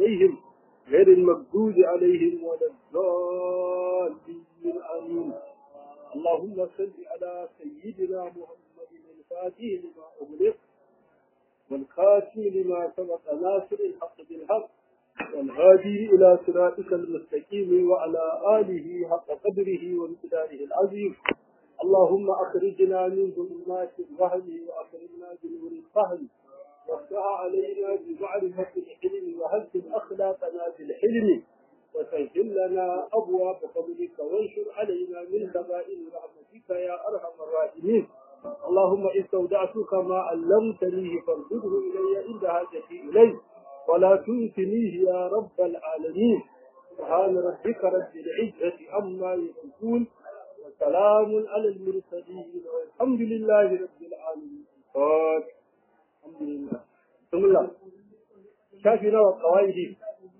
عليهم غير المغضوب عليهم ولا الضالين آمين اللهم صل على سيدنا محمد الفاتح لما أغلق والخاتم لما سبق ناصر الحق بالحق والهادي إلى صراطك المستقيم وعلى آله حق قدره وامتداره العظيم اللهم أخرجنا من ظلمات الوهم وأخرجنا بنور الفهم وافتح علينا بمعرفة الحلم وهذب أخلاقنا بالحلم وسهل لنا أبواب فضلك وانشر علينا من خزائن رحمتك يا أرحم الراحمين اللهم استودعتك ما علمتني فارده إلي عند حاجتي إليه ولا تنسنيه يا رب العالمين سبحان ربك رب العزة عما يصفون وسلام على المرسلين والحمد لله رب العالمين الحمد لله بسم الله شافنا والقواعد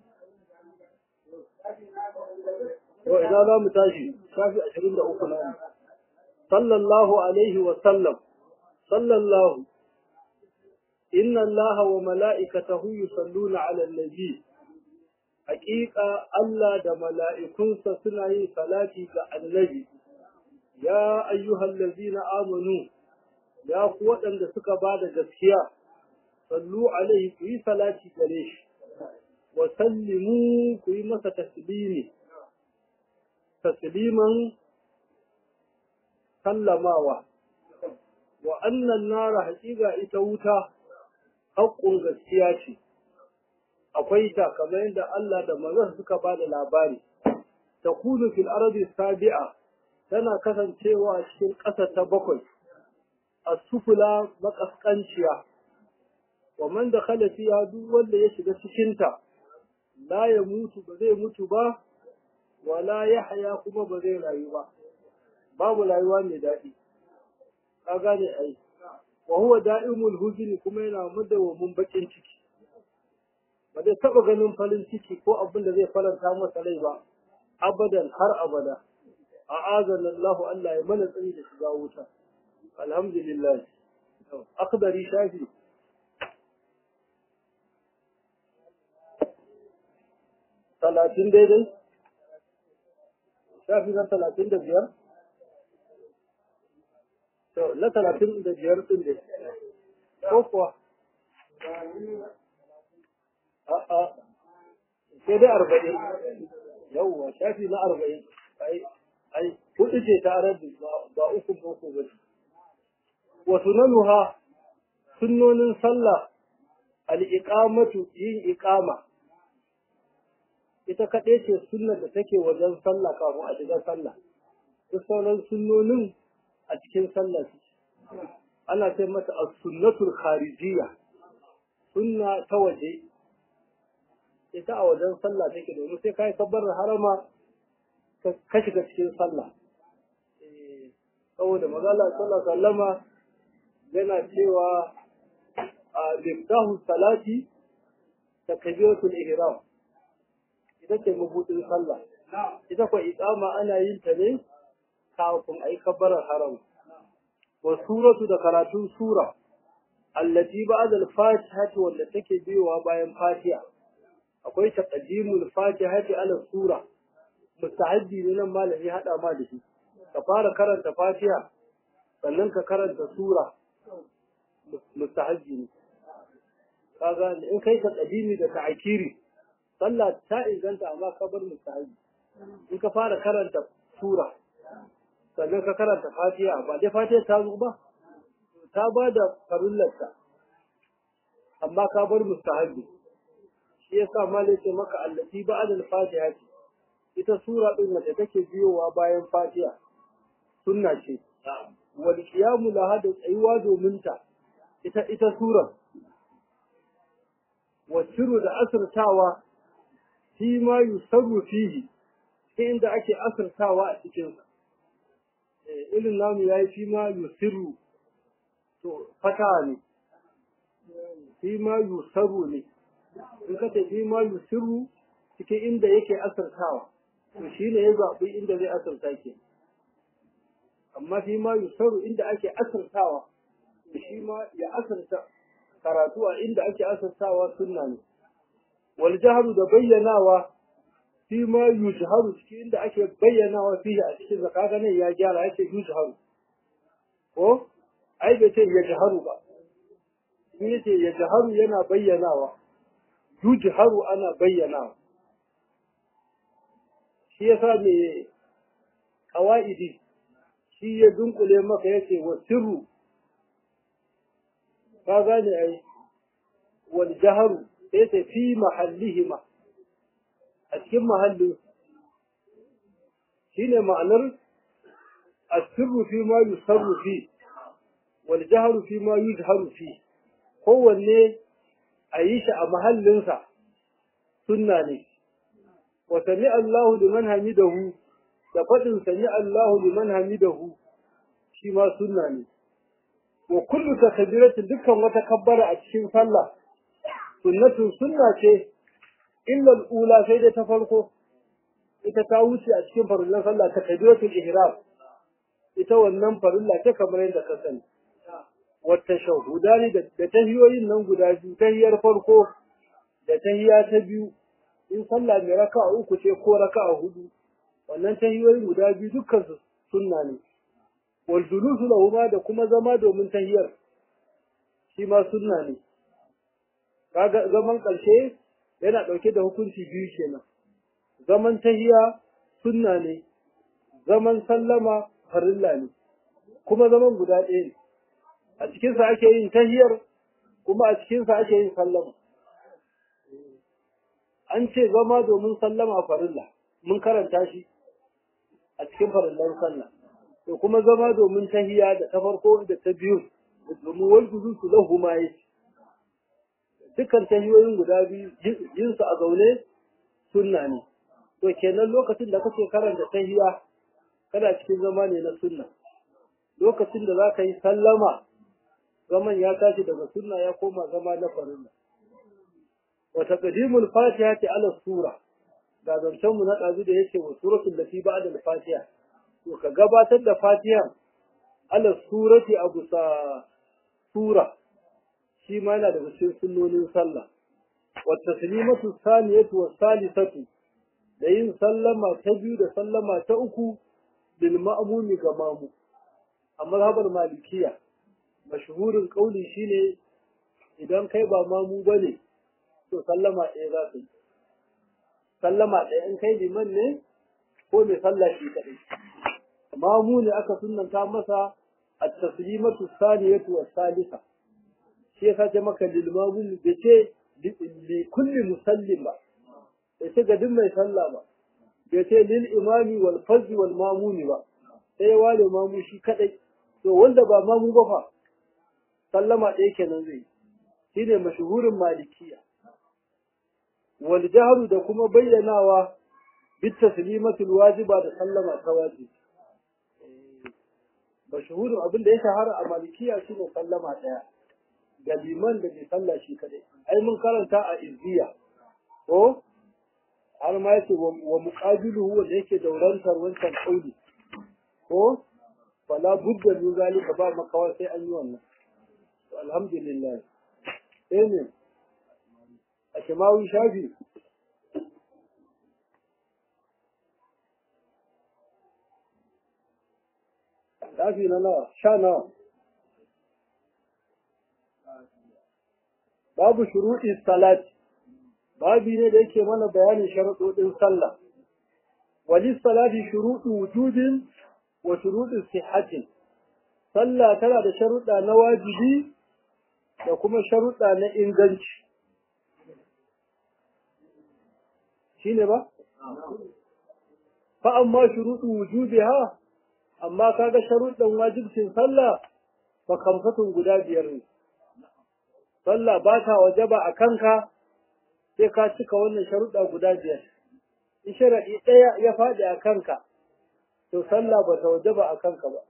وإذا لا متاجي شافي أشرين لأخنا صلى الله عليه وسلم صلى الله إن الله وملائكته يصلون على النبي حقيقة الله دا ملائكون سنعي صلاتي النبي يا أيها الذين آمنوا يا قوة أن سكا بعد جسكيا صلوا عليه في صلاتي قريش وسلموا في مسا تسليمي تسليما سلماوا وأن النار حقيقة إتوتا haƙƙun gaskiya ce akwai ta kamar yadda Allah da manzon suka ba da labari ta kunu fil ardi sabi'a tana kasancewa cikin ƙasa ta bakwai as-sufula makaskanciya wa man dakhala fiha duk wanda ya shiga cikin ta la ya mutu ba zai mutu ba wala yahya kuma ba zai rayu ba babu rayuwa mai daɗi ka gane ai wa huwa da'imul huzni kuma yana madawamin bakin ciki ba zai taba ganin farin ciki ko abin da zai faranta masa rai ba abadan har abada a'azana Allah Allah ya mana tsari da shiga wuta alhamdulillah akhdari shafi talatin daidai shafi na talatin da biyar na talatin da biyar ɗin da ko kuwa a'a sai dai arba'in yawwa shafi na arba'in ai ai hudu ce ta arabi ba uku boko ba ce wa sunanuha sunnonin sallah al-iqamatu yin iqama ita kaɗai ce sunnar da take wajen sallah kafin a shiga sallah duk sauran sunnonin a cikin sallah ana ce mata as-sunnatul kharijiyya sunna ta waje ita a wajen sallah take domin sai kai kabbar harama ka shiga cikin sallah saboda magana sallah sallama yana cewa a miftahu salati takbiratul ihram ita ce mabudin sallah ita ko iqama ana yin ta ne kafin a yi kabbarar haram wa suratu da karatun sura allati ba'da al-fatihati wanda take biyowa bayan fatiha akwai taqdimul fatihati ala sura mustahabbi ne nan malami hada ma da shi ka fara karanta fatiha sannan ka karanta sura mustahabbi ne kaga in kai taqdimi da ta'kiri sallah ta inganta amma ka bar mustahabbi in ka fara karanta sura sannan ka karanta fatiha ba dai fatiha ta zo ba ta ba da farullarta amma ka bar mustahabbi shi yasa malai ce maka allati ba'da al-fatiha ita sura din da take biyowa bayan fatiha sunna ce wal qiyamu laha da tsayuwa domin ta ita ita sura wa shiru da asirtawa shi ma yusarru fihi inda ake asirtawa a cikin sa irin namu ya yi fi ma yusiru to fata ne fi ma yusaru ne in ka ce fi ma yusiru cikin inda yake asirtawa to shi ne ya zaɓi inda zai asirta ke amma fi ma yusaru inda ake asirtawa to shi ma ya asirta karatu a inda ake asirtawa sunna ne wal jahru da bayyanawa fi ma yujharu cikin inda ake bayyanawa fihi a cikin zakaka ne ya gyara yake yujharu ko ai bai ce ya jaharu ba in yace ya jaharu yana bayyanawa yujharu ana bayyanawa shi yasa me qawaidi shi ya dunkule maka yace wa sirru ka gane ai wal jaharu yace fi mahallihima a cikin mahallin shine ma'anar asirru fi ma yusarru fi wal jahru fi ma yujharu fi kowanne a yi shi a mahallinsa sunna ne wa sami Allahu liman hamidahu da faɗin sami Allahu liman hamidahu shi ma sunna ne wa kullu takbiratin dukkan wata kabbara a cikin sallah sunnatun sunna ce illa al-ula sai da ta farko ita ta wuce a cikin farillan sallah takbiratul ihram ita wannan farilla ta kamar yadda ka sani wata shahudani da tahiyoyin nan guda biyu tahiyar farko da tahiya ta biyu in sallah mai raka'a uku ce ko raka'a hudu wannan tahiyoyin guda biyu dukkan su sunna ne wal julusu lahuma da kuma zama domin tahiyar shi ma sunna ne kaga zaman karshe yana dauke da hukunci biyu kenan zaman tahiya sunna ne zaman sallama farilla ne kuma zaman guda ɗaya ne a cikinsa ake yin tahiyar kuma a cikinsa ake yin sallama an ce zama domin sallama farilla mun karanta shi a cikin farillan sallah to kuma zama domin tahiya da ta farko da ta biyu domin wal su lahu ma yi dukkan tahiyoyin guda biyu yin su a zaune sunna ne to kenan lokacin da kake karanta tahiya kana cikin zama ne na sunna lokacin da za ka yi sallama zaman ya tashi daga sunna ya koma zama na farilla wa taqdimul fatiha ta ala sura ga zancen mu na dazu da yake wa suratul lati ba'da al-fatiha to ka gabatar da fatiha ala surati abu sa sura shi ma yana daga cikin sunnonin sallah wa taslimatu thaniyatu wa salisatu da yin sallama ta biyu da sallama ta uku lil ma'mumi ga mamu a mazhabar malikiya mashhurin kauli shine idan kai ba mamu bane to sallama ɗaya za ka yi sallama ɗaya in kai liman ne ko mai sallah shi kaɗai mamu ne aka sunanta masa at-taslimatu thaniyatu wa salisa shi yasa ce maka lil mamu bai ce li kulli musallim ba bai ce ga duk mai sallah ba bai ce lil imami wal fazzi wal mamuni ba sai ya ware mamu shi kaɗai to wanda ba mamu ba fa sallama ɗaya kenan zai shi ne mashuhurin malikiya wal jahru da kuma bayyanawa bit taslimatul wajiba da sallama ta wajibi mashuhurin abin da ya shahara a malikiya shi ne sallama ɗaya ga liman da bai sallah shi kadai ai mun karanta a izziya ko har ma yake wa muqabiluhu wanda yake daurantar wancan kauli ko fala budda min zalika ba makawa sai an yi wannan to alhamdulillah sai ne a shimawi shafi shafi na nawa sha nawa babu shuruɗi salat babi ne da yake mana bayanin sharuɗoɗin sallah wali salati shuruɗu wujudin wa shuruɗin sihhatin sallah tana da sharuɗa na wajibi da kuma sharuɗa na inganci shine ba fa amma shuruɗu wujubiha amma kaga sharuɗan wajibcin sallah fa kamfatun guda biyar ne sallah ba ta wajaba a kanka sai ka cika wannan sharuɗa guda biyar in sharaɗi ɗaya ya faɗi a kanka to sallah ba ta wajaba a kanka ba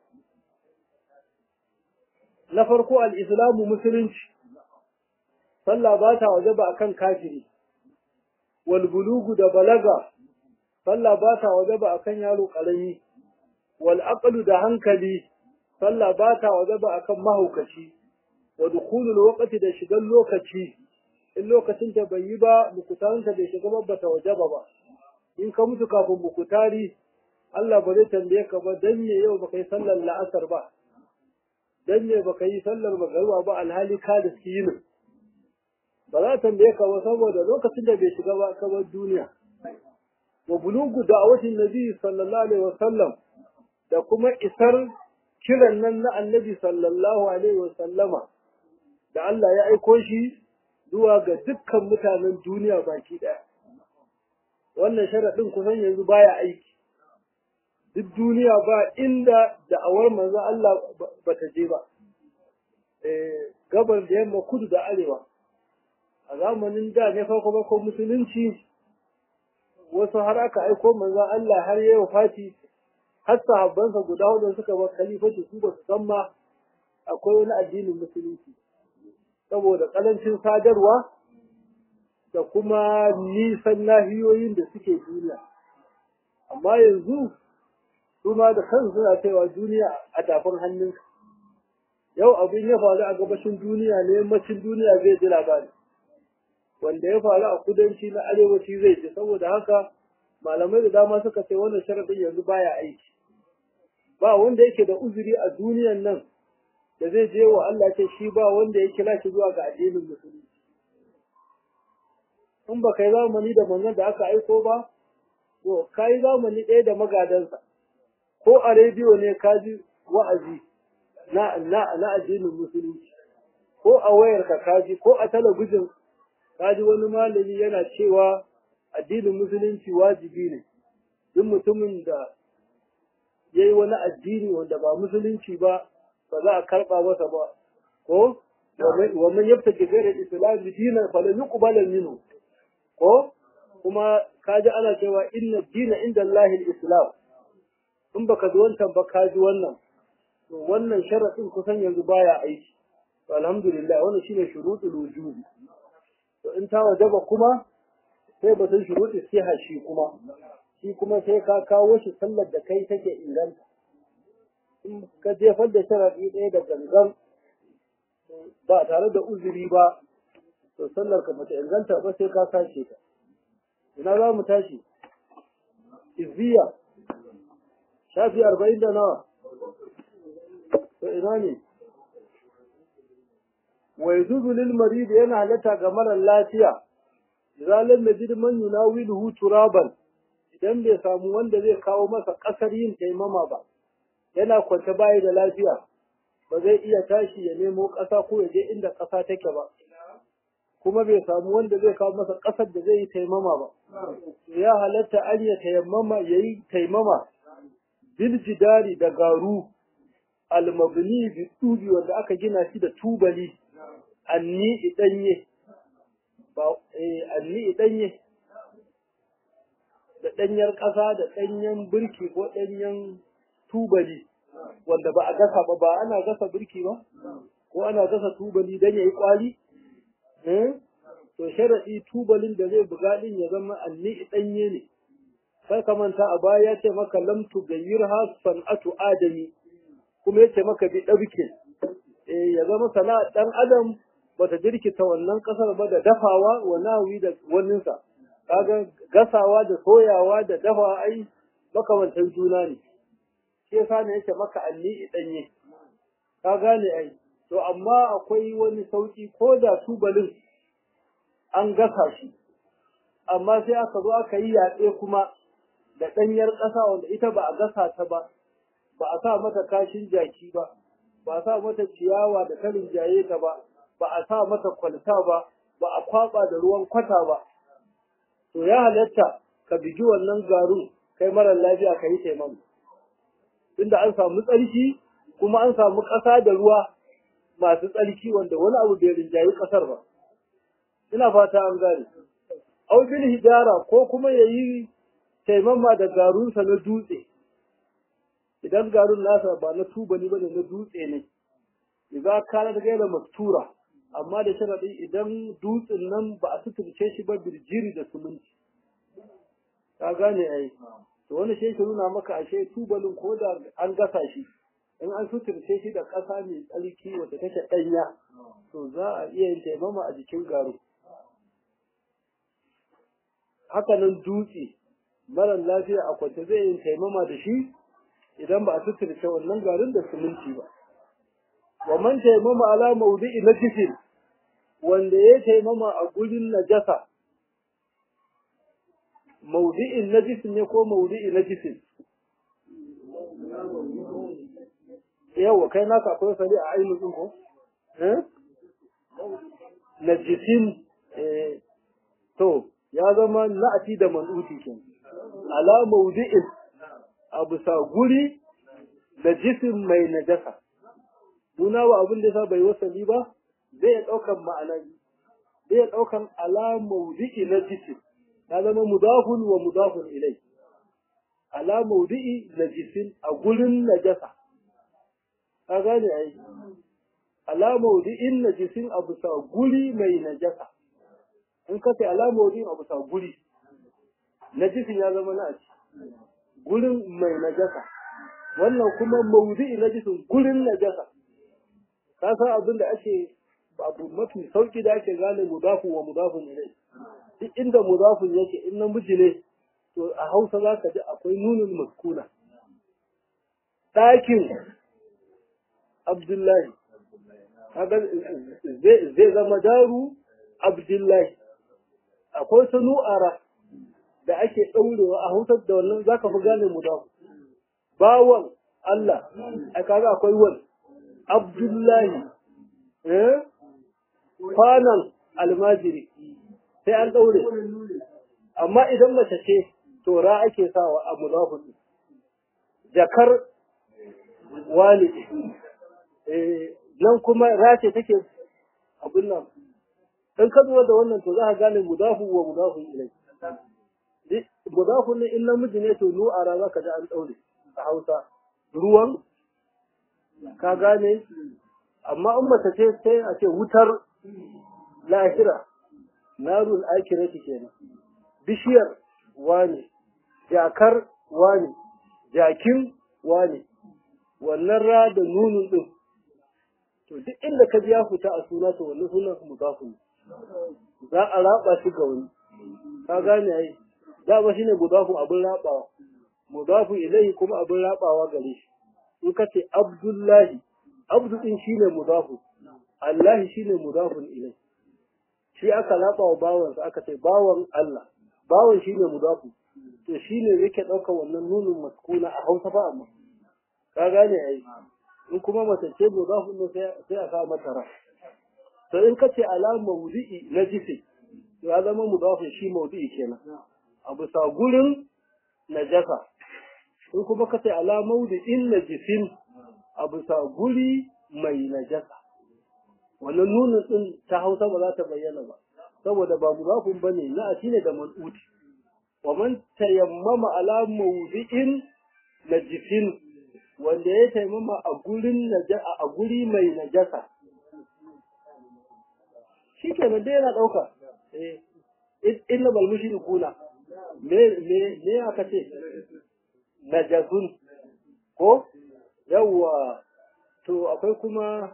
na farko al'islamu musulunci sallah ba ta wajaba a kan kafiri wal bulugu da balaga sallah ba ta wajaba a kan yaro ƙarami wal aqlu da hankali sallah ba ta wajaba a kan mahaukaci wa dukhulul waqti da shigan lokaci in lokacin ta bai yi ba mukutarinta bai shiga ba bata wajaba ba in ka mutu kafin mukutari Allah ba zai tambaye ka ba dan me yau baka yi sallar la'asar ba dan me baka yi sallar magariba ba alhali ka da yin ba za tambaye ka ba saboda lokacin da bai shiga ba ka bar duniya wa bulugu da'awatin nabi sallallahu alaihi wasallam da kuma isar kiran nan na annabi sallallahu alaihi wasallama da Allah ya aiko shi zuwa ga dukkan mutanen duniya baki ɗaya. Wannan sharaɗin kusan yanzu baya aiki. Duk duniya ba inda da'awar manzo Allah ba ta je ba. Gabar da yamma kudu da arewa. A zamanin da ne farko farko musulunci wasu har aka aiko manzo Allah har yayi wafati har sahabbansa guda hudu suka bar khalifaci su ba su san ma akwai wani addinin musulunci. saboda ƙarancin sadarwa da kuma nisan nahiyoyin da suke duniya. Amma yanzu su ma da kansu suna cewa duniya a tafin hannunka. Yau abin ya faru a gabashin duniya ne yammacin duniya zai ji labari. Wanda ya faru a kudanci na arewaci zai ji saboda haka malamai da dama suka ce wannan sharafin yanzu baya aiki. Ba wanda yake da uzuri a duniyan nan da zai je wa Allah ce shi ba wanda ya kira shi zuwa ga addinin musulunci. In ba kai zamani da manzon da aka aiko ba, to kai zamani ɗaya da magadansa. Ko a rediyo ne ka ji wa'azi na na na addinin musulunci. Ko a wayar ka kaji ko a talabijin ka ji wani malami yana cewa addinin musulunci wajibi ne. Duk mutumin da ya yi wani addini wanda ba musulunci ba ba za a karɓa masa ba ko wa man yabtaji ghayra al-islam dinan falan yuqbala minhu ko kuma kaji ana cewa inna dina inda Allah al-islam in baka ji wancan ba ka ji wannan to wannan sharadin kusan yanzu baya aiki to alhamdulillah wannan shine shurutul wujub to in ta wajaba kuma sai batun shurutul siha shi kuma shi kuma sai ka kawo shi sallar da kai take inganta in ka jefar da sharaɗi ɗaya da gangan ba tare da uzuri ba to sallar ka bata inganta ba sai ka sace ta ina za mu tashi izziya shafi arba'in da nawa to ina ne wa yajuzu lil marid yana halatta ga marar lafiya idan lam yajid man yunawiluhu turaban idan bai samu wanda zai kawo masa kasar yin taimama ba yana kwance bayi da lafiya ba zai iya tashi ya nemo ƙasa ko ya je inda ƙasa take ba kuma bai samu wanda zai kawo masa ƙasar da zai yi taimama ba ya halatta an ya tayammama ya yi taimama bil jidari da garu almabni bi tubi wanda aka gina shi da tubali anni idanye ba eh anni idanye da ɗanyar ƙasa da ɗanyen birki ko ɗanyen tubali wanda ba a gasa ba ba ana gasa birki ba ko ana gasa tubali don ya yi kwali to sharaɗi tubalin da zai buga ɗin ya zama alli ɗanye ne sai ka manta a baya ya ce maka lam tugayyir ha san'atu adami kuma ya ce maka bi ɗabke ya zama sana'a ɗan adam bata jirkita wannan ƙasar ba da dafawa wa nawi da waninsa kaga gasawa da soyawa da dafa ai makamantan juna ne shi yasa ne yake maka alli danye ka gane ai to amma akwai wani sauki ko da tubalin an gasa shi amma sai aka zo aka yi yaɗe kuma da ɗanyar ƙasa wanda ita ba a gasa ta ba ba a sa mata kashin jaki ba ba a sa mata ciyawa da karin jaye ta ba ba a sa mata kwalta ba ba a kwaba da ruwan kwata ba to ya halatta ka bigi wannan garin kai marar lafiya ka yi taimako tunda an samu tsarki kuma an samu ƙasa da ruwa masu tsarki wanda wani abu bai rinjayi ƙasar ba ina fata an gane au bil hijara ko kuma yayi taimama da garunsa na dutse idan garun nasa ba na tubali bane na dutse ne idza kana da gaira mastura amma da sharadi idan dutsen nan ba a suturce shi ba birjiri da suminti ka gane ai to wani shi nuna maka ashe tubalin ko da an gasa shi in an suturce shi da ƙasa mai tsarki wata take ɗanya to za a iya yin taimama a jikin garu haka nan dutse mara lafiya a kwance zai yin taimama da shi idan ba a suturce wannan garin da siminti ba wa man taimama ala maudu'i na jikin wanda ya taimama a gurin najasa maudu'in najisin ne ko maudu'i najisin yawa kai naka akwai sari a ainihin ko najisin to ya zama na'ati da man'uti ke ala maudu'in abu sa guri najisin mai najasa Nuna wa abin da sa bai wasali ba zai ɗaukan ma'ana zai ɗaukan ala maudu'i najisin ya zama mudafun wa mudafun ilai ala maudu'i najisin a gurin najasa ka gane ai ala maudu'in najisin a bisa guri mai najasa in ka ce ala maudu'in a bisa guri najisin ya zama na gurin mai najasa wannan kuma maudu'i najisin gurin najasa ka san abin da ake abu mafi sauki da ake gane mudafu wa mudafun ilai duk inda mudafun yake in namiji ne to a hausa za ka ji akwai nunin maskuna ɗakin abdullahi zai zama daru abdullahi akwai ta nu'ara da ake ɗaurewa a hausar da wannan za ka fi gane mudafu bawan Allah a kaga akwai wani abdullahi kwanan almajiri sai an ɗaure amma idan mace ce to ra ake sawa a mudafu jakar wani nan kuma ra ce take abin nan in ka zuwa da wannan to za ka gane mudafu wa mudafu ilai mudafu ne in namiji ne to nu'ara za ka ji an ɗaure a hausa ruwan ka gane amma in mace ce sai a ce wutar lahira narul akirati kenan bishiyar wane jakar wane jakin wane wannan ra da nunun din to duk inda ka ji ya fita a suna to wannan sunan mudafu za a raba shi ga wani ka gane ai da ba shine mudafu abin rabawa mudafu ilai kuma abin rabawa gare shi in ka ce abdullahi abdu din shine mudafu Allah shine mudafun ilai shi aka raba wa bawansa aka ce bawan Allah bawan shine mudafu to shine yake ɗauka wannan nunin maskuna a Hausa ba amma ka gane ai in kuma mace ce mudafu ne sai a sa mata ra to in ka ce ala mawdi'i na jisi to ya zama mudafin shi mawdi'i kenan a bisa gurin najasa in kuma ka ce ala mawdi'in najisin a bisa guri mai najasa wannan nunin din ta hausa ba za ta bayyana ba saboda ba mudafin bane na a ne da man'uti wa man tayammama ala mawdi'in najisin wanda ya taimama a gurin najasa a guri mai najasa shi kenan dai yana ɗauka eh illa bal mushrikuna me me me aka ce najasun ko yawwa to akwai kuma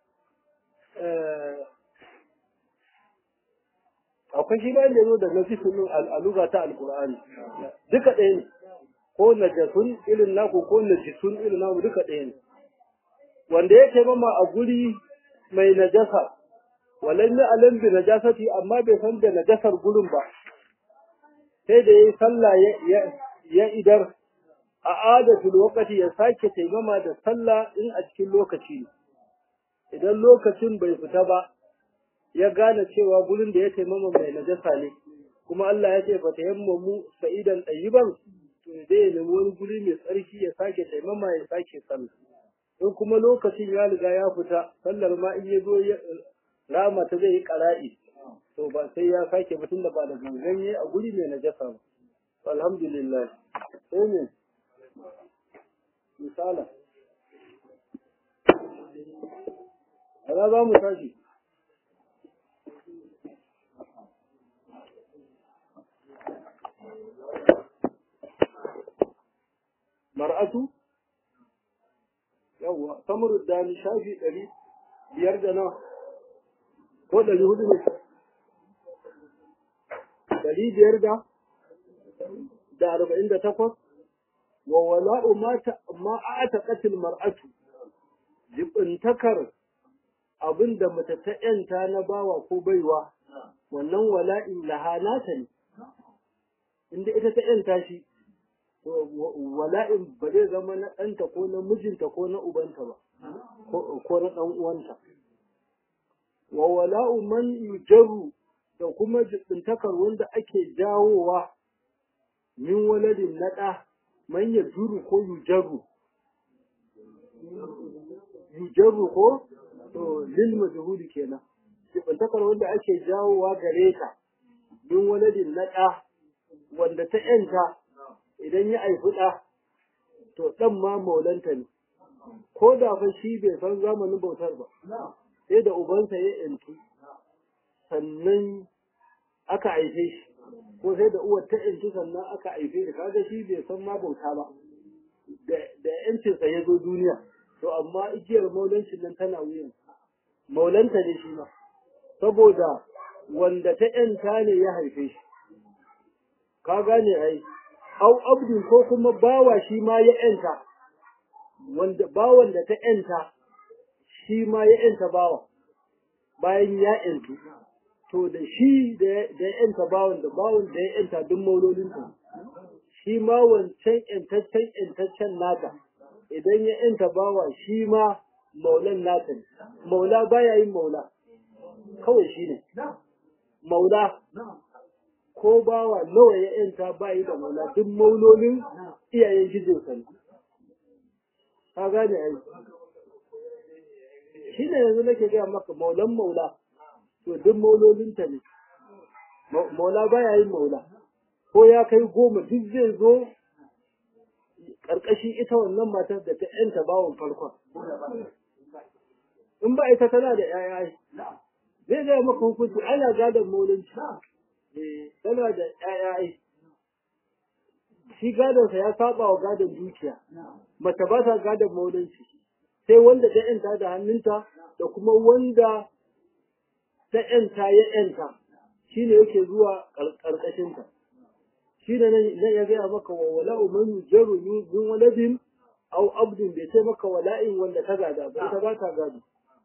akwai shi bayan da zo da najisun al'aluga ta alkur'ani duka ɗaya ne ko najasun irin naku ko najisun irin naku duka ɗaya ne wanda ya taimama a guri mai najasa walan ya alam bi najasati amma bai san da najasar gurin ba sai da yayi sallah ya idar a adatul waqti ya sake taimama da sallah in a cikin lokaci ne idan lokacin bai fita ba ya gane cewa gurin da ya taimama mai najasa ne kuma Allah ya ce fa tayammamu sa'idan tayyiban to zai ya nemi wani guri mai tsarki ya sake taimama ya sake sallah in kuma lokacin ya riga ya fita sallar ma in ya zo rama ta zai yi ƙara'i to ba sai ya sake mutum da ba da ganganye a guri mai najasa ba alhamdulillah sai ne misala ana za mu tashi mar'atu yawwa samurud dani shafi ɗari biyar da nawa ko ɗari hudu ne ɗari biyar da da arba'in da takwas wa wala'u ma a'ata qatil mar'atu jibintakar abin da mace ta ‘yanta na bawa ko baiwa, wannan wala'in lahanata ne, inda ita ta ‘yanta shi, wala'in ba zai zama na ɗanta ko na mijinta ko na ubanta ba, ko na ɗan uwanta. Wa wala'u man yujaru da kuma jibintakar wanda ake jawowa min waladin naɗa, man ya juru ko yujaru. Yujaru ko? to lil majhuli kenan sifantakar wanda ake jawowa gare ka min waladin na ɗa wanda ta yanta idan ya aifi ɗa to ɗan ma maulanta ne ko da fa shi bai san zamanin bautar ba sai da ubansa ya yantu sannan aka aife shi ko sai da uwar ta yantu sannan aka aife shi kaga shi bai san ma bauta ba da yancinsa ya zo duniya to amma igiyar maulancin nan tana wuyan maulanta ne shi ma saboda wanda ta ‘yanta ne ya haife shi ka gane ai au abdin ko kuma bawa shi ma ya ‘yanta wanda bawan da ta ‘yanta shi ma ya ‘yanta bawa bayan ya ‘yantu to da shi da ya ‘yanta bawan da bawan da ya ‘yanta duk maulolin shi ma wancan ‘yantaccen ‘yantaccen nata idan ya ‘yanta bawa shi ma maulan nata ne maula baya yin maula kawai shi ne maula ko bawa nawa ya yanta bayi da maula duk maulolin iyayen gijinsa ne ka gane ai shi ne yanzu nake gaya maka maulan maula to duk maulolinta ne maula baya yin maula ko ya kai goma duk zai zo ƙarƙashin ita wannan matar da ta yanta bawon farkon in ba ita tana da ‘ya'ya zai zai maka hukunci ana gadon maulinci tana da ‘ya'ya shi gadonsa ya saba wa gadon dukiya mace ba ta gadon maulinci sai wanda ta ‘yanta da hannunta da kuma wanda ta ‘yanta ya ‘yanta shi ne yake zuwa ƙarƙashinta shi ne nan ya gaya maka wa wala'u man yujaru min waladin au abdin bai ce maka wala'in wanda ta gada ba ita ba ta gado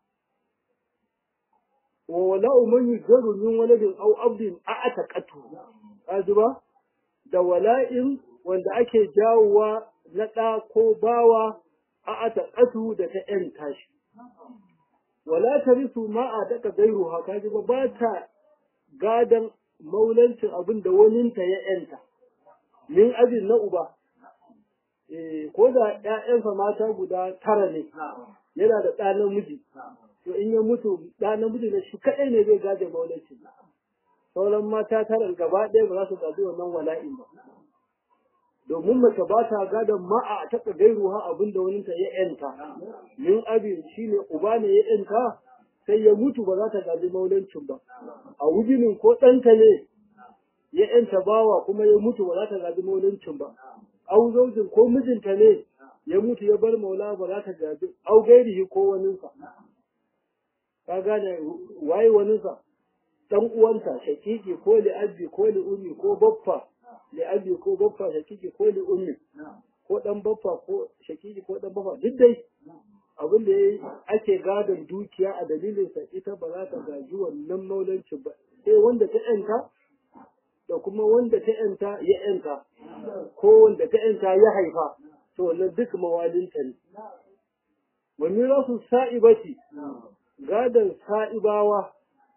wa wala'u man yujaru min waladin au abdin a ataqatu kaji ba da wala'in wanda ake jawowa na ɗa ko bawa a ataqatu da ta ƴan tashi wala tarisu ma a daka gairu ha kaji ba ba ta gadan maulancin abin da waninta ya ƴanta min abin na uba ko da ‘ya'yansa mata guda tara ne yana da ɗa namiji to in ya mutu ɗa namiji na shi kaɗai ne zai gaje maulaci sauran mata tara gaba ɗaya ba za su gaji wannan wala'in ba domin mace ba ta gadon ma'a a taɓa gairu ha abin da wani ta ya ‘yanta min abin shi ne uba ne ya ‘yanta sai ya mutu ba za ta gaji maulancin ba a wujinin ko ɗanta ne ya ‘yanta bawa kuma ya mutu ba za ta gaji maulancin ba au zaujin ko mijinta ne ya mutu ya bar maula ba za ta gaji au gairihi ko waninsa ka gane waye waninsa dan uwanta shakiki ko li abi ko li ummi ko baffa li abi ko baffa shakiki ko li ummi ko dan baffa ko shakiki ko dan baffa duk dai abin da ake gadon dukiya a dalilin sa ita ba za ta gaji wannan maulancin ba sai wanda ta yanta da kuma wanda ta yanta ya yanta ko wanda ta yanta ya haifa to wannan duk mawalinta ne wani rasu sa'ibati gadon sa'ibawa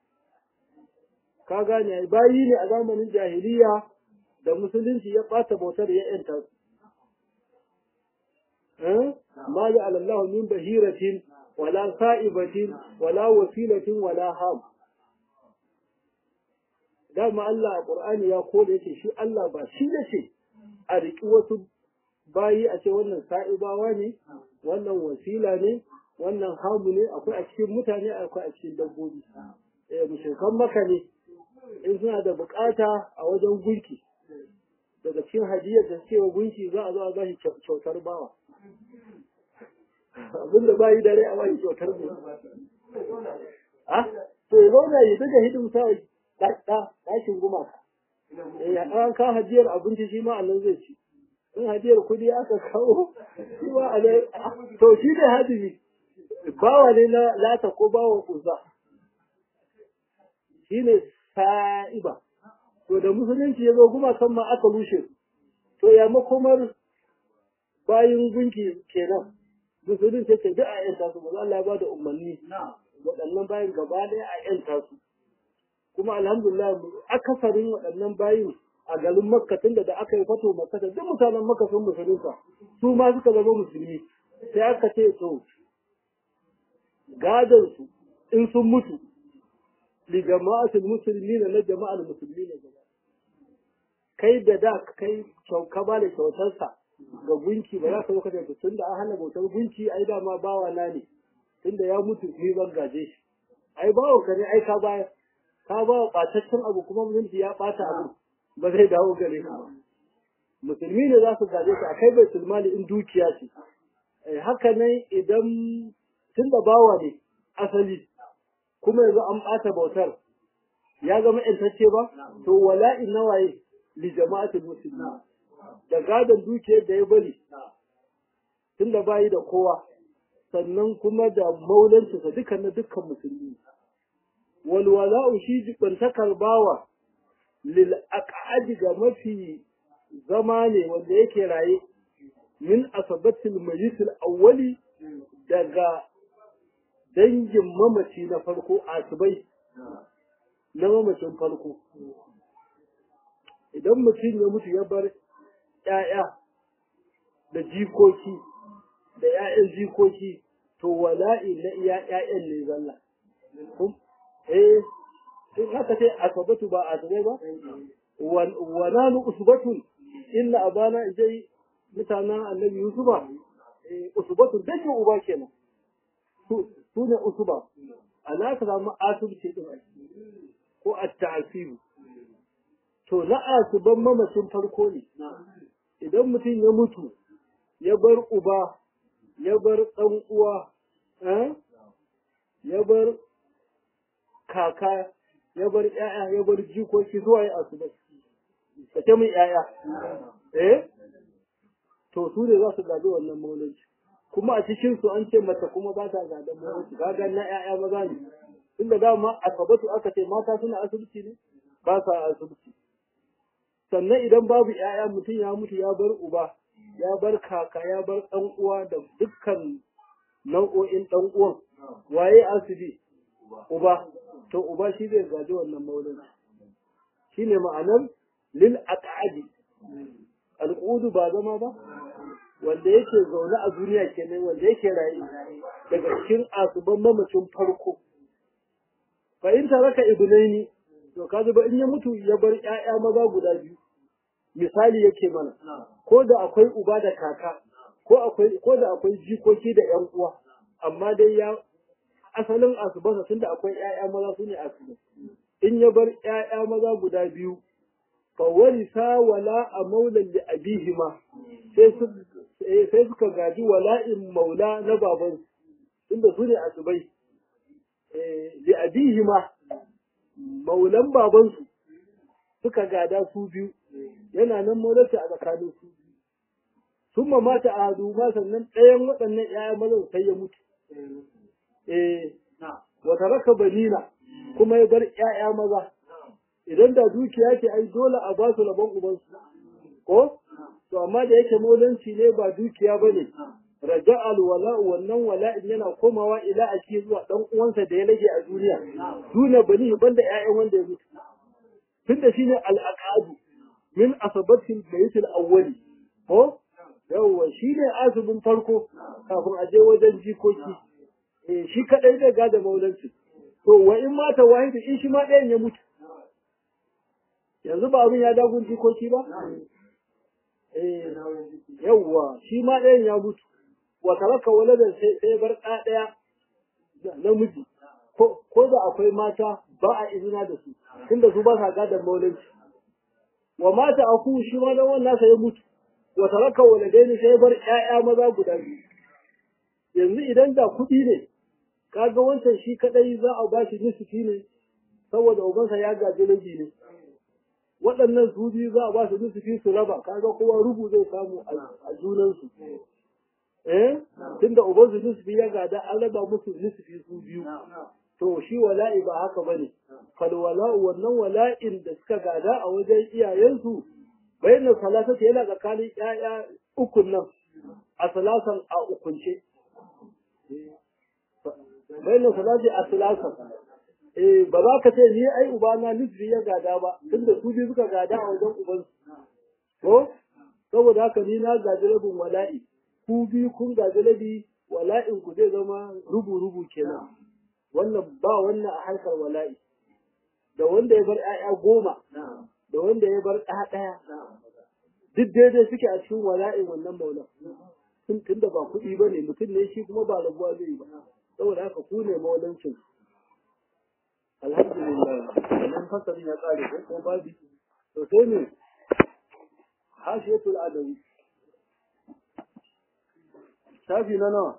ka gane bayi ne a zamanin jahiliya da musulunci ya ɓata bautar ya yanta ma ya alallahu min bahiratin wala sa'ibatin wala wasilatin wala ham dama Allah a Qur'ani ya kore yake shi Allah ba shi yace a riki wasu bayi a ce wannan sa'ibawa ne wannan wasila ne wannan hamu ne akwai a cikin mutane akwai a cikin dabbobi eh mushrikan maka ne in suna da bukata a wajen gunki daga cikin hadiyar da suke wa gunki za a zo a ba shi kyautar bawa abinda bayi dare a bashi kyautar mu a to ya zauna ya daga hidimta ɗakin gumaka eh an ka hadiyar abinci shi ma Allah zai ci in hadiyar kudi aka kawo shi ma Allah to shi ne hadimi bawa ne na lata ko bawa kuza shi ne sa'iba to da musulunci ya zo kuma kan ma aka rushe to ya makomar bayin gunki kenan musulunci ce duk a yanta su ba Allah ya ba da umarni waɗannan bayin gaba ɗaya a yanta su kuma alhamdulillah akasarin waɗannan bayin a garin makka tunda da aka yi fato makka duk mutanen makka sun musulunta su ma suka zama musulmi sai aka ce to gadon su in sun mutu li jama'atul muslimin na jama'ar musulmi ne gaba kai da da kai ka ba da kyautarsa ga gunki ba za ka zo da tun da an hana bautar gunki ai dama bawa na ne tunda ya mutu ni ban gaje shi ai bawa ka ne ai ka baya ka ba wa ɓataccen abu kuma musulunci ya ɓata abu ba zai dawo gare ka ba musulmi ne za su gaje ka akai bai sulmani in dukiya ce haka nan idan tun da bawa ne asali kuma yanzu an ɓata bautar ya zama ƴantacce ba to wala'in nawaye li jama'atul muslimin da gadon dukiyar da ya bari tun da bayi da kowa sannan kuma da maulancinsa dukkan na dukkan musulmi walwala'u shi jibantakar bawa lil aqadi ga mafi zama ne wanda yake raye min asabatil mayitil awwali daga dangin mamaci na farko asibai na mamacin farko idan mutum ya mutu ya bar ‘ya'ya da jikoki da ‘ya'yan jikoki to wala'i na iya ‘ya'yan ne zalla. Eh, in haka ce asabatu ba asabai ba? Wana nu usbatun inna abana ijai mutanen annabi Yusufa, usbatun dake uba kenan. Su ne usuba, ana ka samu asibiti ɗin ko a ta'asiru. To na asuban mamacin farko ne. idan mutum ya mutu ya bar uba ya bar ɗan uwa ya bar kaka ya bar ‘ya'ya ya bar jikoki zuwa ya asu ba ka ce min ‘ya'ya eh to su ne za su gaji wannan maulanci kuma a cikin su an ce mata kuma ba ta gadon maulanci gagan na ‘ya'ya maza ne tunda dama asabatu aka ce mata suna asibiti ne ba sa asibiti sannan idan babu ‘ya'ya mutum ya mutu ya bar uba, ya bar kaka, ya bar ɗan uwa da dukkan nau'o'in ɗan uwan, waye asibi? Uba, to uba shi zai gaji wannan maulin. Shi ne ma'anar lil aqadi al'udu ba zama ba, wanda yake zaune a duniya kenan wanda yake rayu daga cikin asuban mamacin farko. Fahimta raka ibnaini to kaji ba in ya mutu ya bar ƴaƴa maza guda biyu misali yake mana ko da akwai uba da kaka ko akwai ko da akwai jikoki da ƴan uwa amma dai ya asalin asubansa tunda akwai ƴaƴa maza su ne asuba in ya bar ƴaƴa maza guda biyu fa warisa wala a maulan li abihima sai su sai suka gaji wala'in maula na baban inda su ne asubai li abihima maulan babansu suka gada su biyu yana nan maularta a tsakanin su sun mata a hadu ma sannan ɗayan waɗannan ‘ya'ya mazan sai ya mutu eh wata raka banina kuma ya bar ‘ya'ya maza idan da dukiya ce ai dole a ba su rabon ubansu ko to amma da yake maulanci ne ba dukiya ba ne raja alwala'u wannan wala'in yana komawa ila a cikin zuwa dan uwansa da ya rage a duniya duna bani banda ƴaƴan wanda ya mutu tunda shine al-aqadu min asabatil bayt al-awwali ko yawa shine azubin farko kafin a je wajen jikoki eh shi kadai da gada maulanci to wa in mata wahidu in shi ma ɗayan ya mutu yanzu ba abin ya dagun jikoki ba eh yawa shi ma ɗayan ya mutu wa taraka waladan sai sai bar ɗa ɗaya namiji ko ko da akwai mata ba a izina da su tunda su ba sa gadan maulanci wa mata aku shi ma dan wannan sai ya mutu wa taraka waladaini sai bar ƴaƴa maza guda biyu yanzu idan da kuɗi ne kaga wancan shi kadai za a bashi nisfi ne saboda ubansa ya gaji rabi ne waɗannan su biyu za a ba su nusufi su raba kaga kowa rubu zai samu a junansu eh tunda uban su nusufi ya gada an raba musu nusufi su biyu to shi wala'i ba haka bane fal wala'u wannan wala'in da suka gada a wajen iyayensu bayan salasata yana tsakanin ƴaƴa ukun nan a salasan a ukunce bayan salati a salasan eh ba za ka ce ni ai ubana nufi ya gada ba tunda su biyu suka gada a wajen ubansu ko saboda haka ni na gaji rabin wala'i ku biyu kun gaji rabi wala'in ku zai zama rubu rubu kenan wannan ba wannan a harkar wala'i da wanda ya bar 'ya'ya goma da wanda ya bar ɗaya ɗaya duk daidai suke a cikin wala'in wannan maulan tun tunda ba kuɗi ba ne mutum ne shi kuma ba rabuwa zai yi ba saboda haka ku ne maulancin alhamdulillah wannan fasalin ya ƙare ko ko babi to sai ne hashiyatul adawi shafi na nawa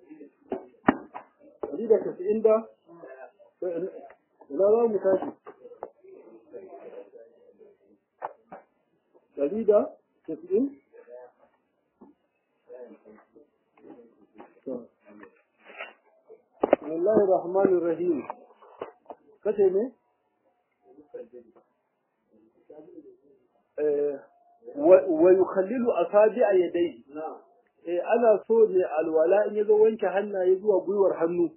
ɗari da casa'in da ina za mu tashi ɗari da casa'in بسم الله الرحمن الرحيم kace ne wa yukhallilu asabi'a yadayhi eh ana so ne alwala in yazo wanke hannaye zuwa gwiwar hannu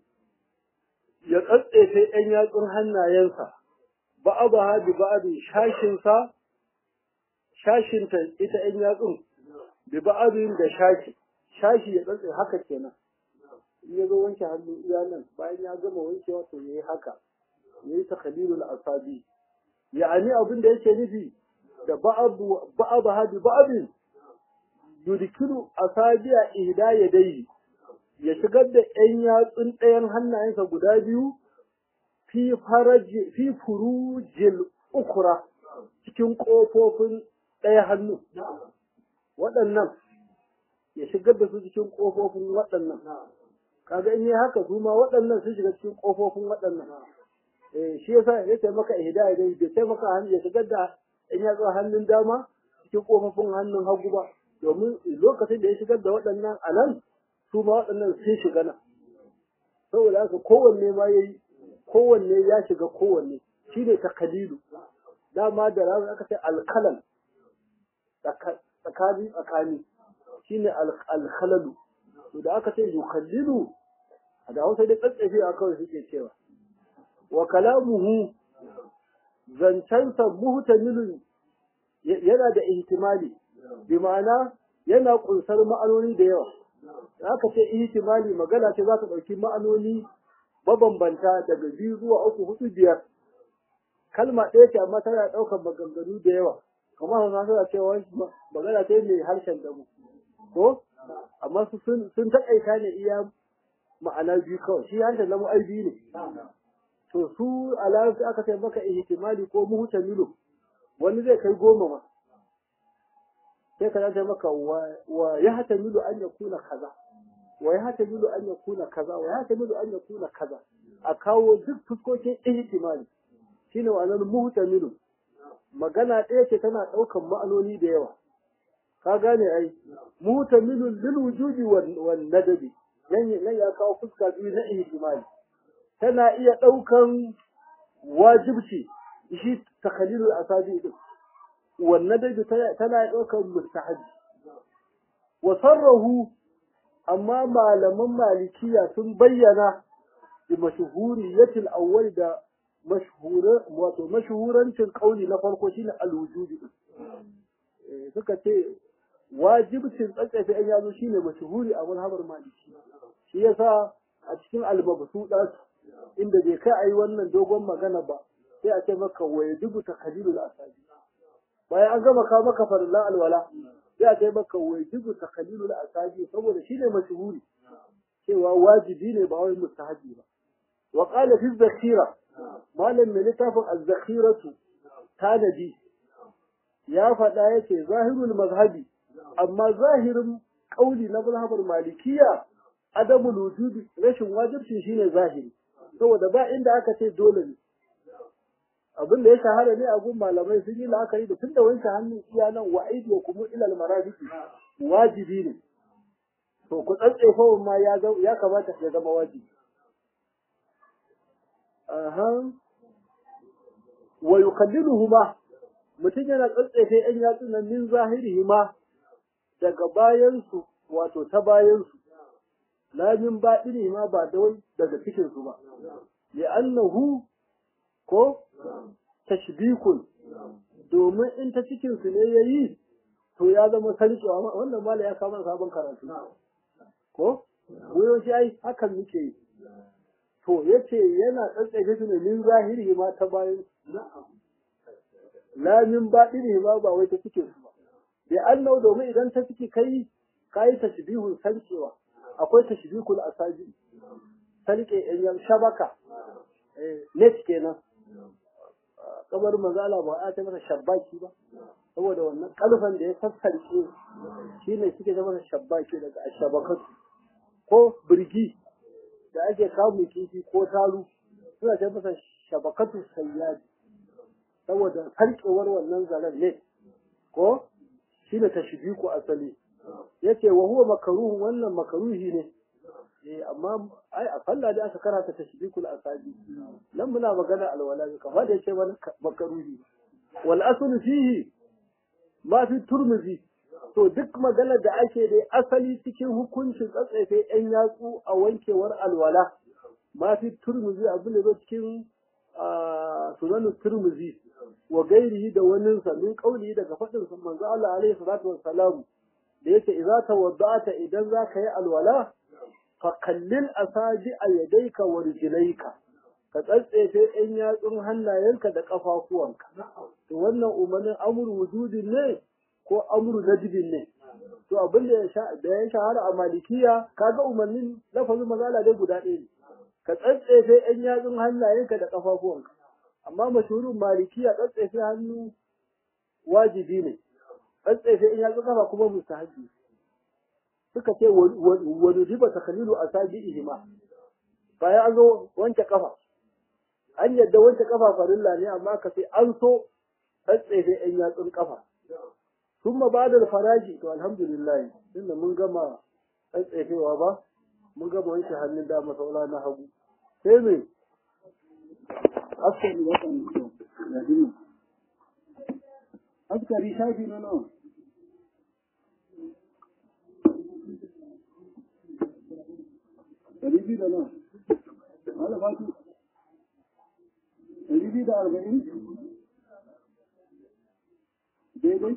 ya tsatsefe ɗan yatsun hannayensa ba'abaha bi ba'abin shashin sa shashin ta ita ɗan yatsun bi ba'abin da shashi shashi ya tsatse haka kenan in yazo wanke hannu iya nan bayan ya gama wankewa to yayi haka yayi takhlilul asabi ya'ani abin da yake nufi da ba'abu ba'abaha bi ba'abin yudkilu asabi'a ihda yadayhi ya shigar da ɗan yatsun ɗayan hannayensa guda biyu fi faraji fi furujil ukra cikin ƙofofin ɗaya hannu waɗannan ya shigar da su cikin ƙofofin waɗannan kaga in yi haka su ma waɗannan sun shiga cikin ƙofofin waɗannan eh shi yasa ya ce maka ihda dai bai sai maka hannu ya shigar da in ya zo hannun dama cikin ƙofofin hannun hagu ba domin lokacin da ya shigar da waɗannan a nan su ma waɗannan sun shiga nan saboda haka kowanne ma ya yi kowanne ya shiga kowanne shi ne takalilu dama da ranar aka ce alkalan tsakani tsakani shi ne alkalalu to da aka ce yukallilu a da hausa dai tsatsafi a kawai suke cewa wa kalamuhu zancensa muhtamilun yana da ihtimali bi ma'ana yana kunsar ma'anoni da yawa aka ce ihtimali magana ce za ta ɗauki ma'anoni mabambanta daga biyu zuwa uku hudu biyar kalma ɗaya ce amma tana ɗaukar maganganu da yawa kamar hausa suna cewa magana ce mai harshen damu ko amma su sun taƙaita ne iya ma'ana biyu kawai shi harshen damu ai biyu ne to su a larabci aka ce maka ihtimali ko muhtamilu wani zai kai goma ma sai ka zace maka wa ya hata milu an ya kuna kaza wa ya hata milu an ya kuna kaza wa ya hata milu an ya kuna kaza a kawo duk fuskokin ihtimali shine wannan muhtamilu magana ɗaya ce tana ɗaukan ma'anoni da yawa ka gane ai muhtamilu lil wujudi wan nadabi nan nan ya kawo fuska biyu na ihtimali tana iya ɗaukan wajibci shi takalilul asabi din wannan dai tana ɗaukar mustahabi wa sarrahu amma malaman malikiya sun bayyana bi mashhuriyatil awwal da mashhura wato mashhurancin kauli na farko shine al-wujudi suka ce wajibcin tsatsafe an yazo shine mashhuri a mazhabar maliki shi yasa a cikin al-mabsudat inda bai kai ayi wannan dogon magana ba sai a ce maka wa yajibu takhalilul asabi bayan an gama kawo maka farillan alwala sai a kai maka wajibu takhalilul asabi saboda shine mashhuri cewa wajibi ne ba wai mustahabi ba wa qala fi zakhira malam mai littafin az-zakhiratu tanadi ya faɗa yace zahirul mazhabi amma zahirin kauli na mazhabar malikiya adamul wujubi rashin wajibci shine zahiri saboda ba inda aka ce dole ne abin da ya shahara ne a gun malamai sun yi la'akari da tun da wanke hannun iya nan wa aidi kuma ilal marafiki wajibi ne to ku tsatsefa ma ya ya kamata ya zama wajibi aha wa yukalliluhuma mutum yana tsatsefe yan yatsun nan min zahirihima daga bayan su wato ta bayan su la min baɗinihima ba da wai daga cikin su ba li'annahu ko tashbikun domin in ta cikin su ne yayi to ya zama sarkewa wannan mala ya kama sabon karatu ko wuyo shi ai hakan muke yi to yace yana tsatsaye su ne min zahiri ma ta bayan la min baɗini ma ba wai ta cikin su ba bi annau domin idan ta ciki kai kai tashbihun sarkewa akwai tashbihul asaji sarke yan shabaka net kenan kamar mazala ba a ta masa shabbaki ba saboda wannan kalfan da ya sassarke shi ne suke da masa shabbaki daga ashabakatu ko birgi da ake kamun kifi ko taru suna ta masa shabakatu sayyadi saboda sarkewar wannan zaren ne ko shi ne tashbiku asali yace wa huwa makaruhun wannan makaruhi ne eh amma ai a sallah da aka karanta tashbikul asabi nan muna magana alwala kamar da yake wani makaruhi wal aslu fihi ma fi turmuzi to duk magana da ake da asali cikin hukuncin tsatsefe yan yatsu a wankewar alwala ma fi turmuzi abin da zo cikin sunan turmuzi wa gairihi da wani sa min kauli daga fadin sa manzo Allah alaihi salatu wassalam da yake idza tawadda'ata idan zaka yi alwala fakallin asaji a yadaika wa rijlaika ka tsatsefe ɗan yatsun hannayenka da ƙafafuwanka to wannan umarnin amru wujudin ne ko amru najibin ne to abin da ya shahara a malikiya kaga umarnin lafazin mazala dai guda ɗaya ne ka tsatsefe ɗan yatsun hannayenka da ƙafafuwanka amma mashhurin malikiya tsatsefe hannu wajibi ne tsatsefe ɗan yatsun ƙafa kuma mustahabi suka ce wani riba ta kalilu a sabi ihima bayan an zo wanke kafa an yadda wanke kafa farilla ne amma ka sai an so tsatsefe yan yatsun kafa sun ma ba da faraji to alhamdulillah tunda mun gama tsatsefewa ba mun gama wanke hannun dama saura na hagu sai me askari watan ya dini askari shafi na nawa ɗari biyu da nan malama su ɗari biyu da arba'in daidai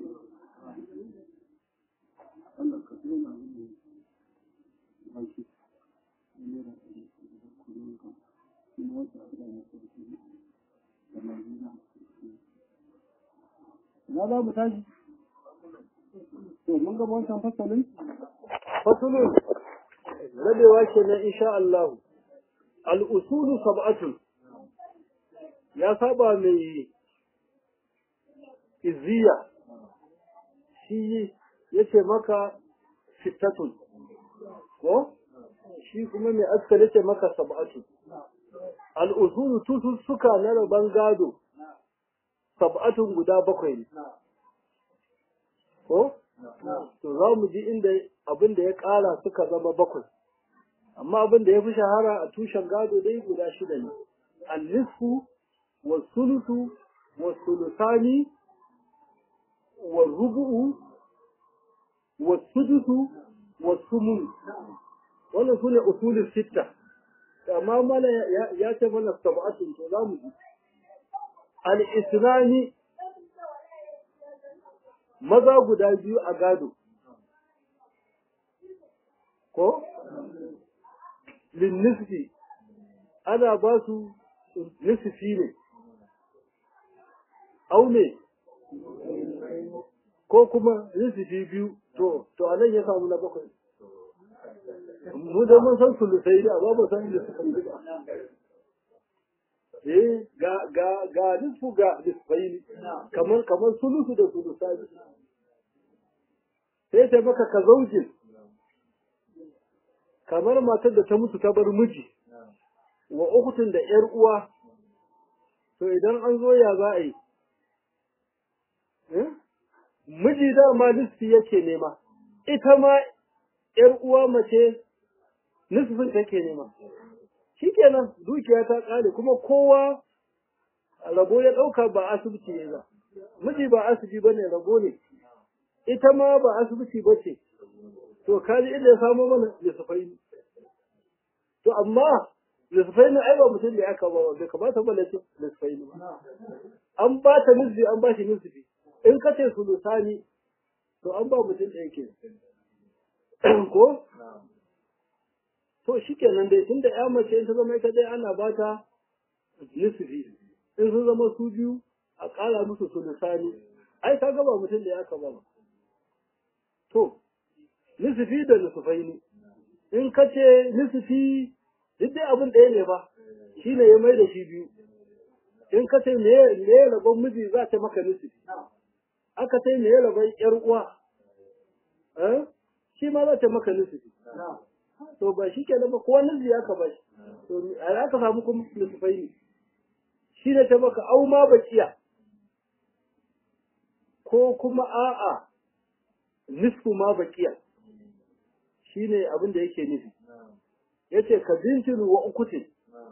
Allah ka tsaye na aiki Na za mu tashi? To, mun gaba wancan fasalin? Fasalin rabewa ke na insha Allah al'usulu sab'atun ya saba mai izziya shi ya ce maka sittatun ko shi kuma mai askar ya ce maka sab'atun al'usulu tutul suka na rabon gado sab'atun guda bakwai ne ko to za mu ji inda abin da ya ƙara suka zama bakwai amma abin da ya fi shahara a tushen gado dai guda shida ne al-nisfu wa sulusu wa sulusani wa rubu'u wa sudusu wa sumun wannan sune usulul sitta amma mana ya ce mana sab'atun to za mu ji al-islami maza guda biyu a gado ko linnisfi ana ba su nisfi ne au ne ko kuma nisfi biyu to to anan ya samu na bakwai mu da mun san sulusai da ba mu san nisfi ba eh ga ga ga nisfu ga nisfaini kamar kamar sulusu da sulusai sai ta baka ka zaujin kamar matar da ta mutu ta bar miji wa ukutun da ‘yar uwa to idan an zo ya za a yi miji dama nisfi yake nema ita ma ‘yar uwa mace nisfin take nema shikenan dukiya ta ƙare kuma kowa rabo ya ɗauka ba asibiti ne ba miji ba asibiti ba ne rabo ne ita ma ba asibiti ba ce to kaji inda ya samo mana lissafai to amma lissafai ne ai ba mutum da aka ba bai kamata ba lace lissafai ne an ba ta nisbi an ba shi nisbi in ka ce sulusani to an ba mutum ɗaya ke ko to shi kenan dai tunda ya mace in ta zama ita dai ana ba ta nisbi in sun zama su biyu a ƙara musu sulusani ai ka gaba mutum da aka ba to nisfi da nisfai ne in ka ce nisfi duk dai abin ɗaya ne ba shi ne ya mai da shi biyu in ka ce me ya rabon miji za ta maka nisfi aka ce me ya rabon ƴar uwa shi ma za ta maka nisfi to ba shi ke ba kowa nisfi ya ka ba shi to a aka samu kuma nisfai ne shi ne ta maka au ma bakiya ko kuma a'a nisfu ma bakiya shine abin da yake nufi yace ka bintin wa ukutin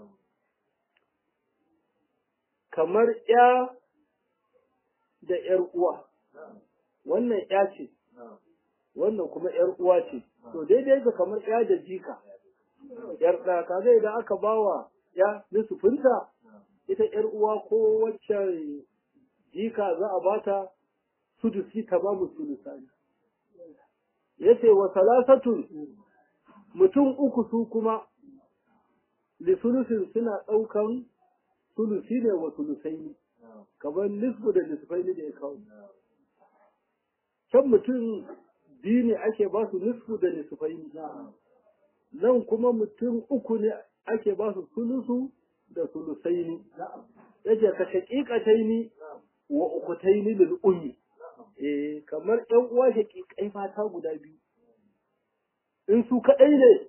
kamar ya da yar uwa wannan ya ce wannan kuma yar uwa ce to daidai ga kamar ya da jika yar da kaga idan aka bawa ya nisfinta ita yar uwa ko wacce jika za a bata sudusi ta babu sulusani yace wa salasatun mutum uku su kuma li sulusin suna ɗaukan sulusi ne wa sulusaini kamar nisfu da nisfaini da ya kawo can mutum biyu ne ake ba su nisfu da nisfaini nan kuma mutum uku ne ake ba su sulusu da sulusaini yace ka shaƙiƙataini wa ukutaini lil ummi eh kamar ƴan uwa shaƙiƙai mata guda biyu in su kaɗai ne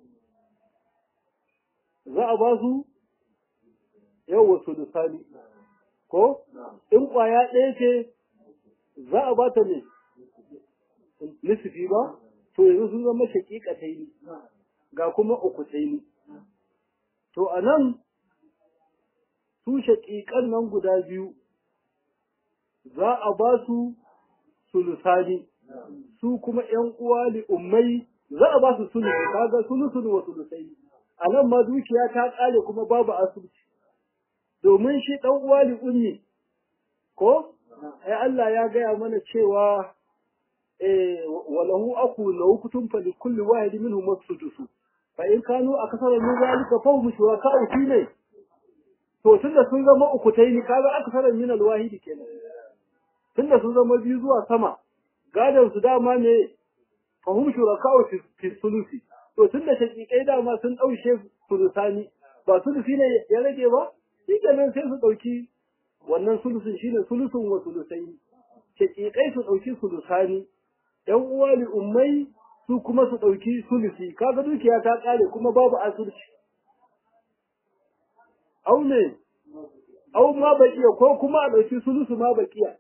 za a ba su yawa sulusani ko in ƙwaya ɗaya ce za a ba ta ne nisifi ba to yanzu sun zama shaƙiƙatai ne ga kuma ukutai ne to a nan su shaƙiƙan nan guda biyu za a ba su sulusani su kuma ‘yan uwa li ummai za a ba su sulusu kaga sulusun wa sulusai a nan ma dukiya ta ƙare kuma babu asibiti domin shi ɗan uwa li ummi ko ai Allah ya gaya mana cewa eh walahu aku lahu kutum fa likulli wahid minhum masudusu fa in kanu akasara min zalika fa hum shuraka'u fi ne to tunda sun zama uku tayi kaga akasara min alwahidi kenan tunda sun zama biyu zuwa sama gadon su dama ne fahim shuraka'u fi sulusi to tunda shakikai dama sun daushe sulusani ba sulusi ne ya rage ba shikenan sai su dauki wannan sulusin shine sulusun wa sulusai shakikai su dauki sulusani yan uwa li ummai su kuma su dauki sulusi kaga dukiya ta kare kuma babu asirci au ne au ma bakiya ko kuma a dauki sulusu ma bakiya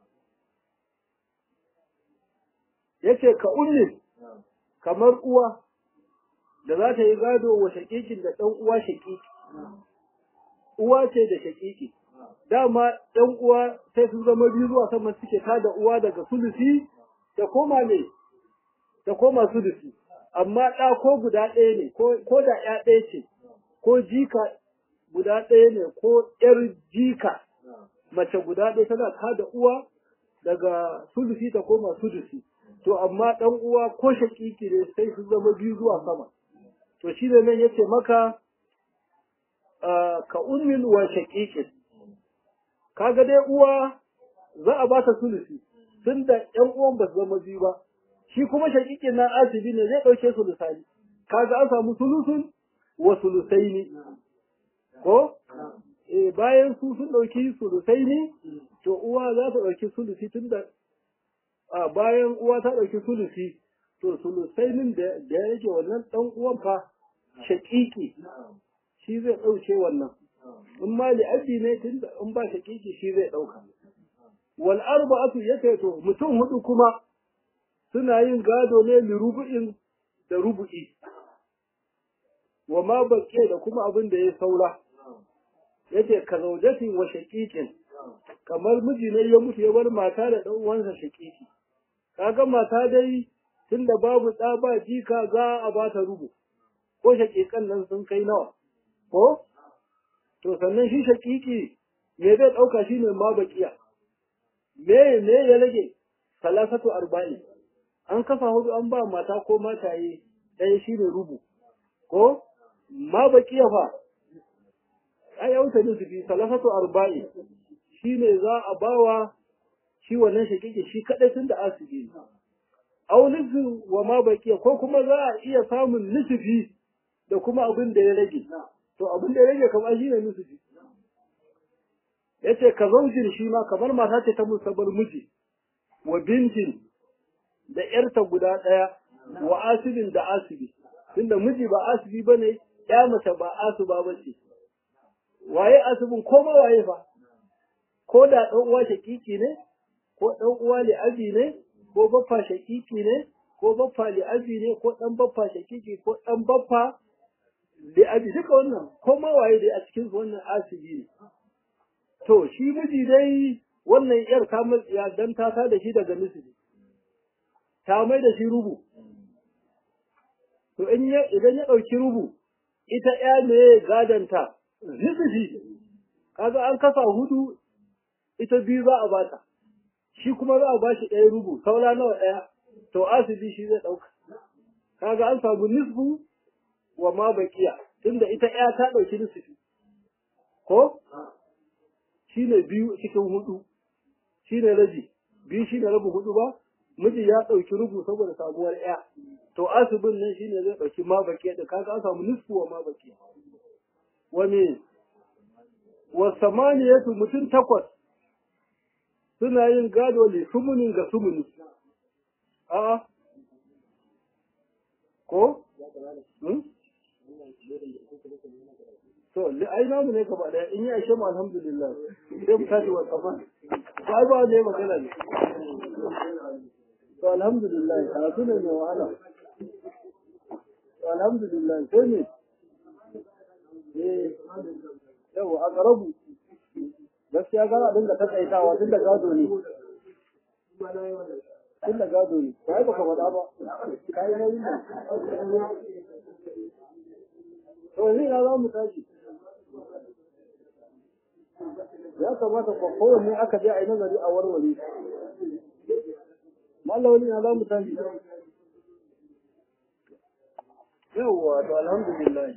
yace ka ummin kamar uwa da za ta yi gado wa shakikin da ɗan uwa shakiki uwa ce da shakiki dama ɗan uwa sai sun zama biyu zuwa sama suke tada uwa daga sulusi ta koma ne ta koma sulusi amma ɗa ko guda ɗaya ne ko da ya ɗaya ce ko jika guda ɗaya ne ko ƴar jika mace guda ɗaya tana tada uwa daga sulusi ta koma sulusi to amma ɗan uwa ko shakiki ne sai su zama biyu zuwa sama to shi ne nan yace maka ka ummin wa shakikin kaga dai uwa za a ba ta sulusi tun da ƴan uwan ba su zama biyu ba shi kuma shakikin nan asibi ne zai ɗauke sulusani kaga an samu sulusun wa sulusaini ko eh bayan su sun ɗauki sulusaini to uwa za ta ɗauki sulusi tun da a bayan uwa ta ɗauki sulusi to sulusainin da ya yake wannan ɗan uwan fa shaƙiƙi shi zai ɗauke wannan in ma li'abbi ne tun in ba shakiki shi zai ɗauka wal arba'atu yace to mutum hudu kuma suna yin gado ne li rubu'in da rubu'i wa ma baqiya da kuma abin da ya saura yace ka zaujatin wa shaqiqin kamar miji ne ya mutu ya bar mata da dan uwansa shaqiqi kaga mata dai tunda babu ɗa ba jika za a ba ta rubu ko shaƙiƙan nan sun kai nawa ko to sannan shi shaƙiƙi me zai ɗauka shi ne ma baƙiya me me ya rage salasatu arba'in an kafa hudu an ba mata ko mataye ɗaya shi ne rubu ko ma baƙiya fa ai ya wuce nusufi salasatu arba'in shi ne za a bawa shi wannan shaƙiƙi shi kaɗai tun da asibi ne au nisfu wa ma baqiya ko kuma za a iya samun nisfi da kuma abin da ya rage to abin da ya rage kamar shi ne nisfi yace ka zaujin shi ma kamar mata ce ta musabbar miji wa bintin da yarta guda daya wa asibin da asibi tunda miji ba asibi bane ya mace ba asuba bace waye asibin ko ma waye fa ko da dan uwa shakiki ne ko dan uwa li abi ne ko baffa shakiki ne ko baffa li'abi ne ko dan baffa shakiki ko dan baffa li'abi duka wannan ko ma waye dai a cikin wannan asibi ne to shi miji dai wannan yar ta ya dan ta ta da shi daga misiri ta mai da shi rubu to in ya idan ya dauki rubu ita ya ne gadanta nisbi kaga an kasa hudu ita biyu za a bata shi kuma za a ba shi ɗaya rubu saura nawa ɗaya to asibi shi zai ɗauka kaga an samu nisfu wa ma bakiya tunda ita ɗaya ta ɗauki nisfi ko shi ne biyu cikin hudu shi ne rabi biyu shi ne rabu hudu ba miji ya ɗauki rubu saboda sabuwar ɗaya to asibin nan shi ne zai ɗauki ma bakiya da kaga an samu nisfu wa ma bakiya wa me wa samaniyatu mutum takwas suna yin gado ne sumunin ga sumuni. A ko? To, ai namu ne gaba ɗaya in yi ashe mu alhamdulillah sai mu tashi wa kafa. To, ai ba ne magana ne. To, alhamdulillah, karatu ne mai wahala. To, alhamdulillah, sai ne? Eh, yau, a ƙarabu. gaskiya gara dinga takaitawa tun da gado ne tun da gado ne ba baka faɗa ba kai na yi to ni na za mu tashi ya kamata ko kowanne aka je a yi nazari a warware mallawali na za mu tashi yawwa to alhamdulillah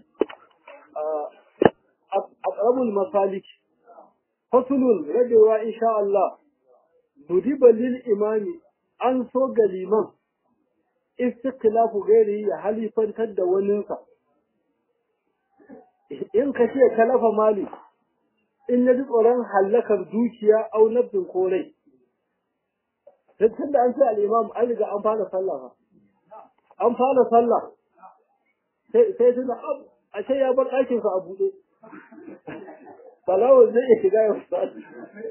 a aqrabul masalik fasulun rabewa insha Allah nudiba lil imami an so ga liman istiklafu gairi ya halifantar da waninsa in ka ce kalafa mali in na ji tsoron hallakar dukiya au nafsin ko rai tun da an ce al'imam an riga an fara sallah an fara sallah sai tuna a ce ya bar ɗakinsa a buɗe falawar zai iya shiga ya wasu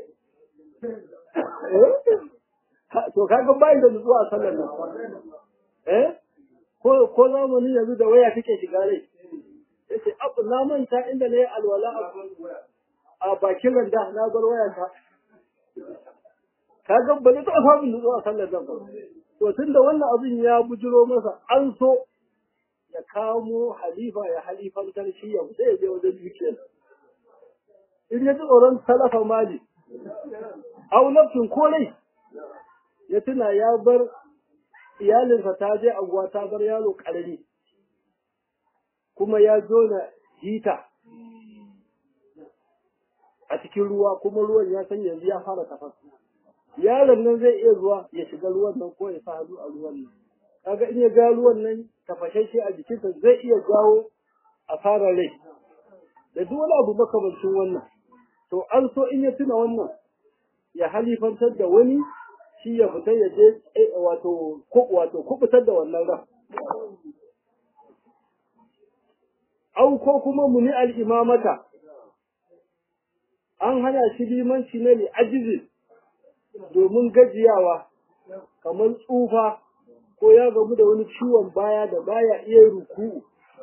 to kaga bayan da nutsuwa a sallar nan eh ko ko zamani yanzu da waya take shiga rai yace abu na manta inda ne alwala a bakin randa na bar waya ta kaga ba zai taɓa samun nutsuwa a sallar nan ba to tunda wannan abin ya bujiro masa an so ya kamo halifa ya halifantar shi ya sai ya je wajen dukiyar in ya ji tsoron talafa mali au nafsin ko rai ya tuna ya bar iyalinsa ta je anguwa ta bar yaro ƙarami kuma ya jona hita a cikin ruwa kuma ruwan ya san yanzu ya fara tafas yaron nan zai iya zuwa ya shiga ruwan nan ko ya sa hannu a ruwan nan kaga in ya ga ruwan nan tafashashe a jikinsa zai iya jawo asarar rai da duk wani abu makamancin wannan to an so in ya tuna wannan ya halifantar da wani shi ya fita ya je wato wato kubutar da wannan ran au ko kuma muni al-imamata an hana shi limanci na li'ajizi domin gajiyawa kamar tsufa ko ya gamu da wani ciwon baya da baya iya ruku'u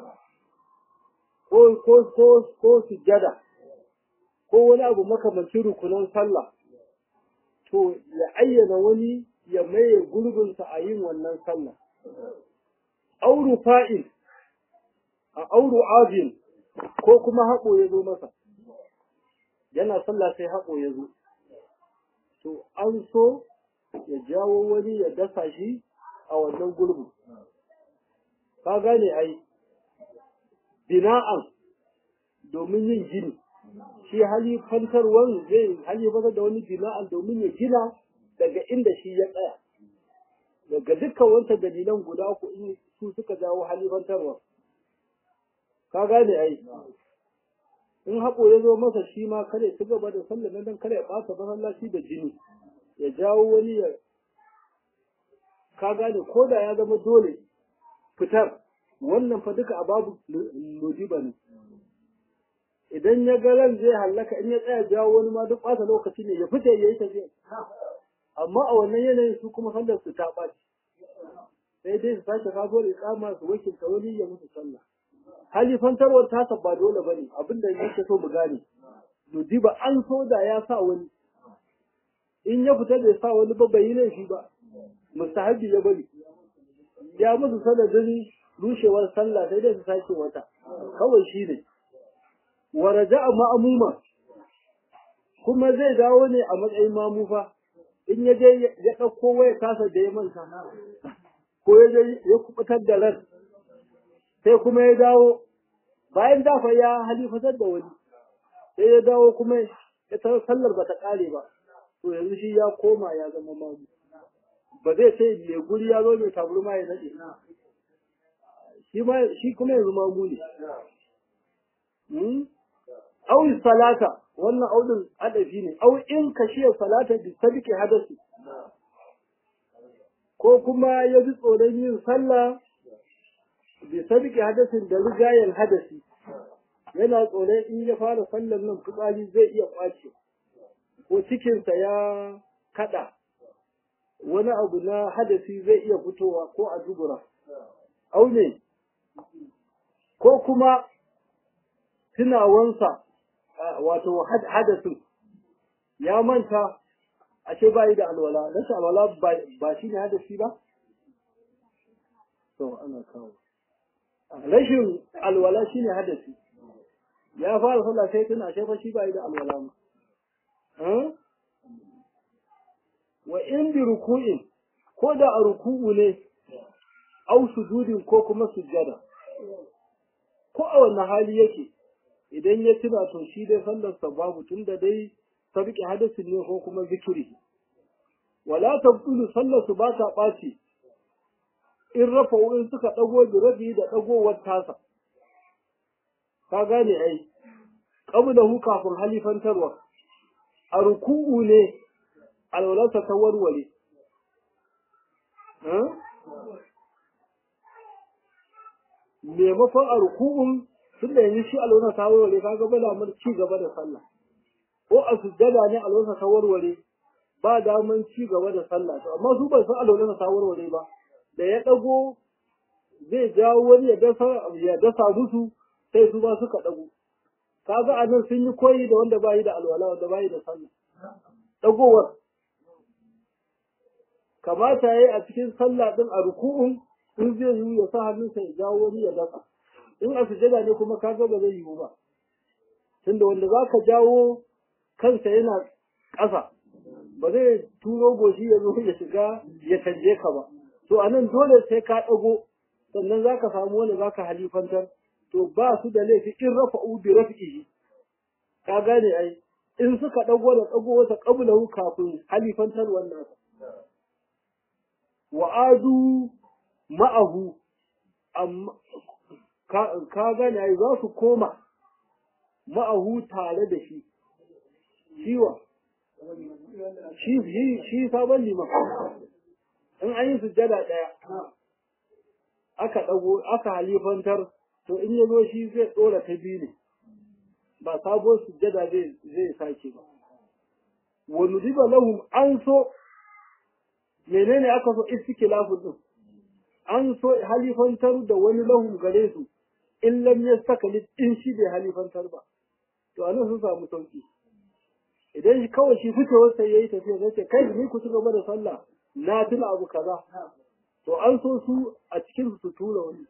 ko ko ko ko sujjada ko wani abu makamancin rukunan sallah to ya ayyana wani ya maye gurbinsa a yin wannan sallah auru fa'il a auru ajin ko kuma haƙo ya zo masa yana sallah sai haƙo ya zo to an so ya jawo wani ya dasa shi a wannan gurbin ka gane ai bina'an domin yin gini shi halifantarwan zai halifantar da wani bina'an domin ya gina daga inda shi ya tsaya daga dukkan wancan dalilan guda uku in su suka jawo halifantarwa ka gane ai in haƙo ya zo masa shi ma kare ci gaba da sallar nan dan kare ya ɓata masallaci da jini ya jawo wani ya ka gane ko da ya zama dole fitar wannan fa duka a babu nujiba ne idan ya ga ran zai hallaka in ya tsaya jawo wani ma duk ɓata lokaci ne ya fita ya yi tafiya amma a wannan yanayin su kuma sallar su ta ɓaci sai dai su sake kago da ikama su wakilta wani ya musu sallah halifantarwar tasa ba dole ba ne abinda yake so mu gane nujiba an so da ya sa wani in ya fita bai sa wani ba bai yi laifi ba mustahabi ya bari ya musu sanadin rushewar sallah sai dai su sake wata kawai shi ne wa raja'a ma'amuma kuma zai dawo ne a matsayin mamufa in ya je ya ɗauko waya tasa da ya manta ko ya je ya kubutar da ran sai kuma ya dawo bayan dafa ya halifatar da wani sai ya dawo kuma ya ta sallar ba ta ƙare ba to yanzu shi ya koma ya zama mamu ba zai sai mai guri ya zo mai taburma ya nade shi ma shi kuma yanzu mamu ne au salata wannan audin adafi ne au in kashiya salata bi sadiki hadasi ko kuma ya ji tsoron yin sallah bi sadiki hadasin da rigayen hadasi yana tsoron in ya fara sallar nan fitsari zai iya kwace ko cikinsa ya kada wani abu na hadasi zai iya fitowa ko a dubura au ne ko kuma tunawansa wato hadasin ya manta ashe ba yi da alwala rashin alwala ba shi ne hadasi ba to ana kawo rashin alwala shi ne hadasi ya fara sallah sai tuna ashe fa shi ba yi da alwala ma wa in bi ruku'in ko da a ruku'u ne au sujudin ko kuma sujjada ko a wannan hali yake idan ya tuna to shi dai sallarsa babu tunda dai sarki hadasin ne ko kuma zikiri wala tabtulu sallarsu ba ta ɓaci in rafa in suka ɗago da rabi da ɗagowar tasa ka gane ai qablahu kafin halifantarwa a ruku'u ne alwalarsa ta warware maimakon a ruku'un tun da yanzu shi alwalarsa ta warware ka ga bala mun ci gaba da sallah ko a sujjada ne alwalarsa ta warware ba daman ci gaba da sallah to amma su ban san alwalarsa ta warware ba da ya dago zai jawo wani ya dasa ya dasa musu sai su ba suka dago kaga anan sun yi koyi da wanda bayi da alwala wanda bayi da sallah dagowar kamata yayi a cikin sallah din a ruku'un in zai yi ya sa hannunsa ya jawo wani ya dasa in a sujada ne kuma kaga ba zai yiwu ba tunda wanda zaka jawo kansa yana ƙasa ba zai turo goshi ya zo ya shiga ya canje ka ba to anan dole sai ka ɗago sannan zaka samu wanda zaka halifantar to ba su da laifi in rafa'u bi raf'ihi ka gane ai in suka ɗago da ɗago wata qablahu kafin halifantar wannan wa adu ma'ahu amma ka gane ai za su koma ma'ahu tare da shi shiwa shi shi sabon liman in an yi sujjada ɗaya aka ɗago aka halifantar to in ya zo shi zai ɗora ta biyu ne ba sabon sujjada zai zai sake ba wa nudiba lahum an so menene aka so istiklafun din an so halifantar da wani lahum gare su in lam yastakli in shi bai halifantar ba to anan sun samu sauki idan shi kawai shi fitowar sai yayi tafiya zai ce kai ni ku ci gaba da sallah na tuna abu kaza to an so su a cikin su tura wani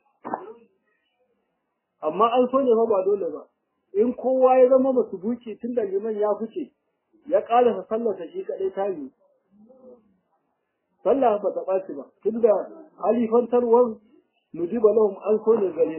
amma an so ne fa ba dole ba in kowa ya zama masu buki tun da liman ya fice ya ƙarasa sallarsa shi kaɗai ta yi sallah ba ta ɓaci ba tun da halifantarwar nujiba lahum an so ne gare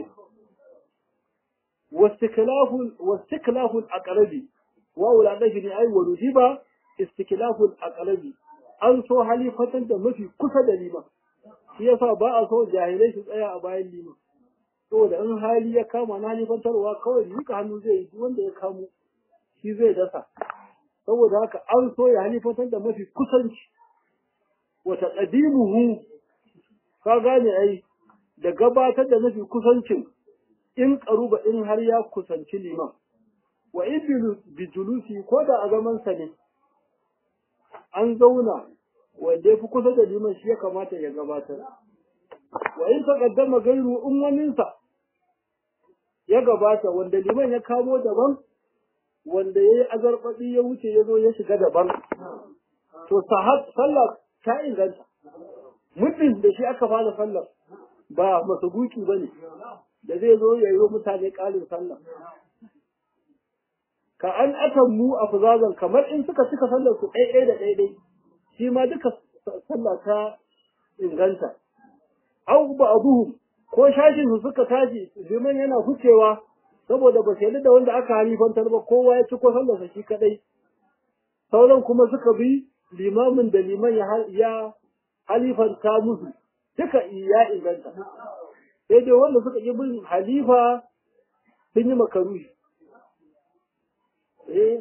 su wastiklafun aqrabi wa uladahi ne ai wa nujiba istiklafun aqrabi an so halifantar da mafi kusa da liman shi yasa ba a so jahilai su tsaya a bayan liman saboda in hali ya kama na halifantarwa kawai duka hannu zai yi wanda ya kamo shi zai dasa saboda haka an so ya halifantar da mafi kusanci wata ƙadimuhu ka gane ai da gabatar da mafi kusancin in ƙaruba in har ya kusanci liman wa in bijulusi ko da a zamansa ne an zauna wanda ya fi kusa da liman shi ya kamata ya gabatar wa in taqaddama gairu ummaninsa ya gabata wanda liman ya kamo daban wanda yayi azarfadi ya wuce ya zo ya shiga daban to sahat sallah ta inganta muddin da shi aka fara sallar ba masubuki bane da zai zo ya yi wa mutane ƙarin sallah ka an atammu a fuzazan kamar in suka cika sallar su ɗaiɗai da ɗaiɗai shi ma duka sallah ta inganta au ba'duhum ko shashin su suka tashi liman yana hucewa saboda ba sai da wanda aka halifantar ba kowa ya ci ko sallarsa shi kadai sauran kuma suka bi limamin da liman ya ya halifanta musu duka ya inganta sai dai wanda suka yi bin halifa sun yi makaruhi eh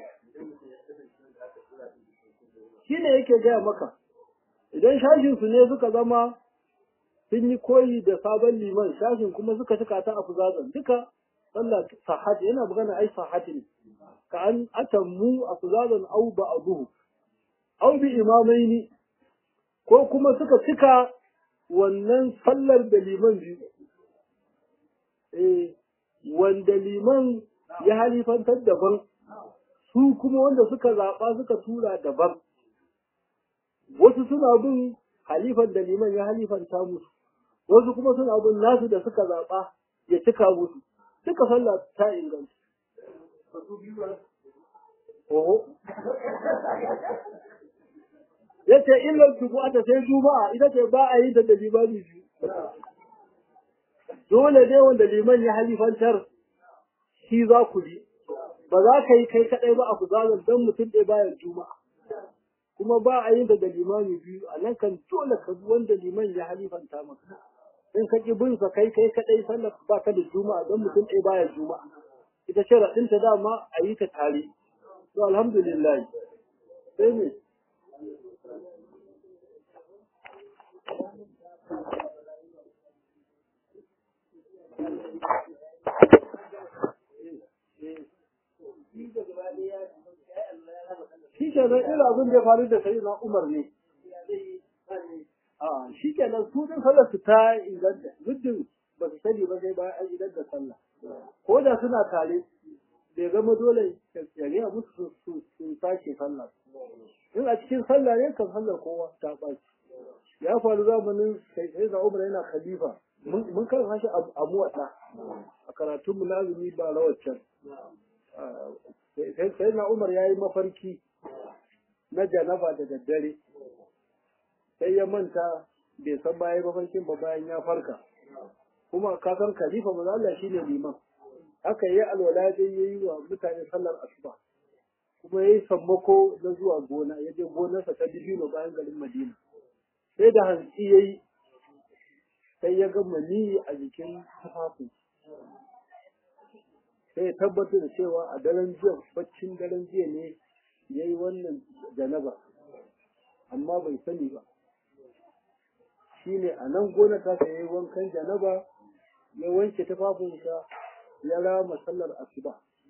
shi ne yake gaya maka idan shashin su ne suka zama sun yi koyi da sabon liman shashin kuma suka cika ta a fuzazan duka sallah sahati yana magana ai sahati ne ka an atammu a fuzazan au ba abuhu au bi imamaini ko kuma suka cika wannan sallar da liman biyu eh wanda liman ya halifantar daban su kuma wanda suka zaɓa suka tura daban wasu suna bin halifan da liman ya halifanta musu wasu kuma suna bin nasu da suka zaɓa ya cika musu duka sallah ta inganta oho ya ce illar ta sai juma'a ita ce ba a yi da limani biyu dole dai wanda liman ya halifantar shi za ku bi ba za ka yi kai kaɗai ba a kuzalar don mutum ɗaya bayan juma'a kuma ba a yin da limami biyu a nan kan dole ka bi wanda liman ya halifanta maka in ka ki bin sa kai kai kadai sallar ba ka da juma'a don mutum ɗaya baya juma'a ita ce raɗin ta dama a yi ta tare to alhamdulillah sai ne shi ke nan irin abin da ya faru da sai na umar ne a shi ke nan su din sallar su ta inganta muddin ba su sani ba sai bayan an idan da sallah ko da suna tare bai zama dole ya gaya musu su sake sallah in a cikin sallah ne kan sallar kowa ta ɓaci ya faru zamanin sai da umar yana khalifa mun kan hashi a muwaɗa a karatunmu na azumi ba rawar sai na umar ya yi mafarki na janaba da daddare sai ya manta bai san baya mafarkin ba bayan ya farka kuma kasan khalifa maza Allah shine liman haka yi alwala dai yayi wa mutane sallar asuba kuma yayi sammako na zuwa gona ya je gonarsa ta dibino bayan garin Madina sai da hantsi yayi sai ya ga mani a jikin tufafin sai ya tabbatar da cewa a daren jiya baccin daren jiya ne ya yi wannan janaba amma bai sani ba shi ne a nan gona ta ya yi wankan janaba ya wanke tufafinsa ya rama sallar asuba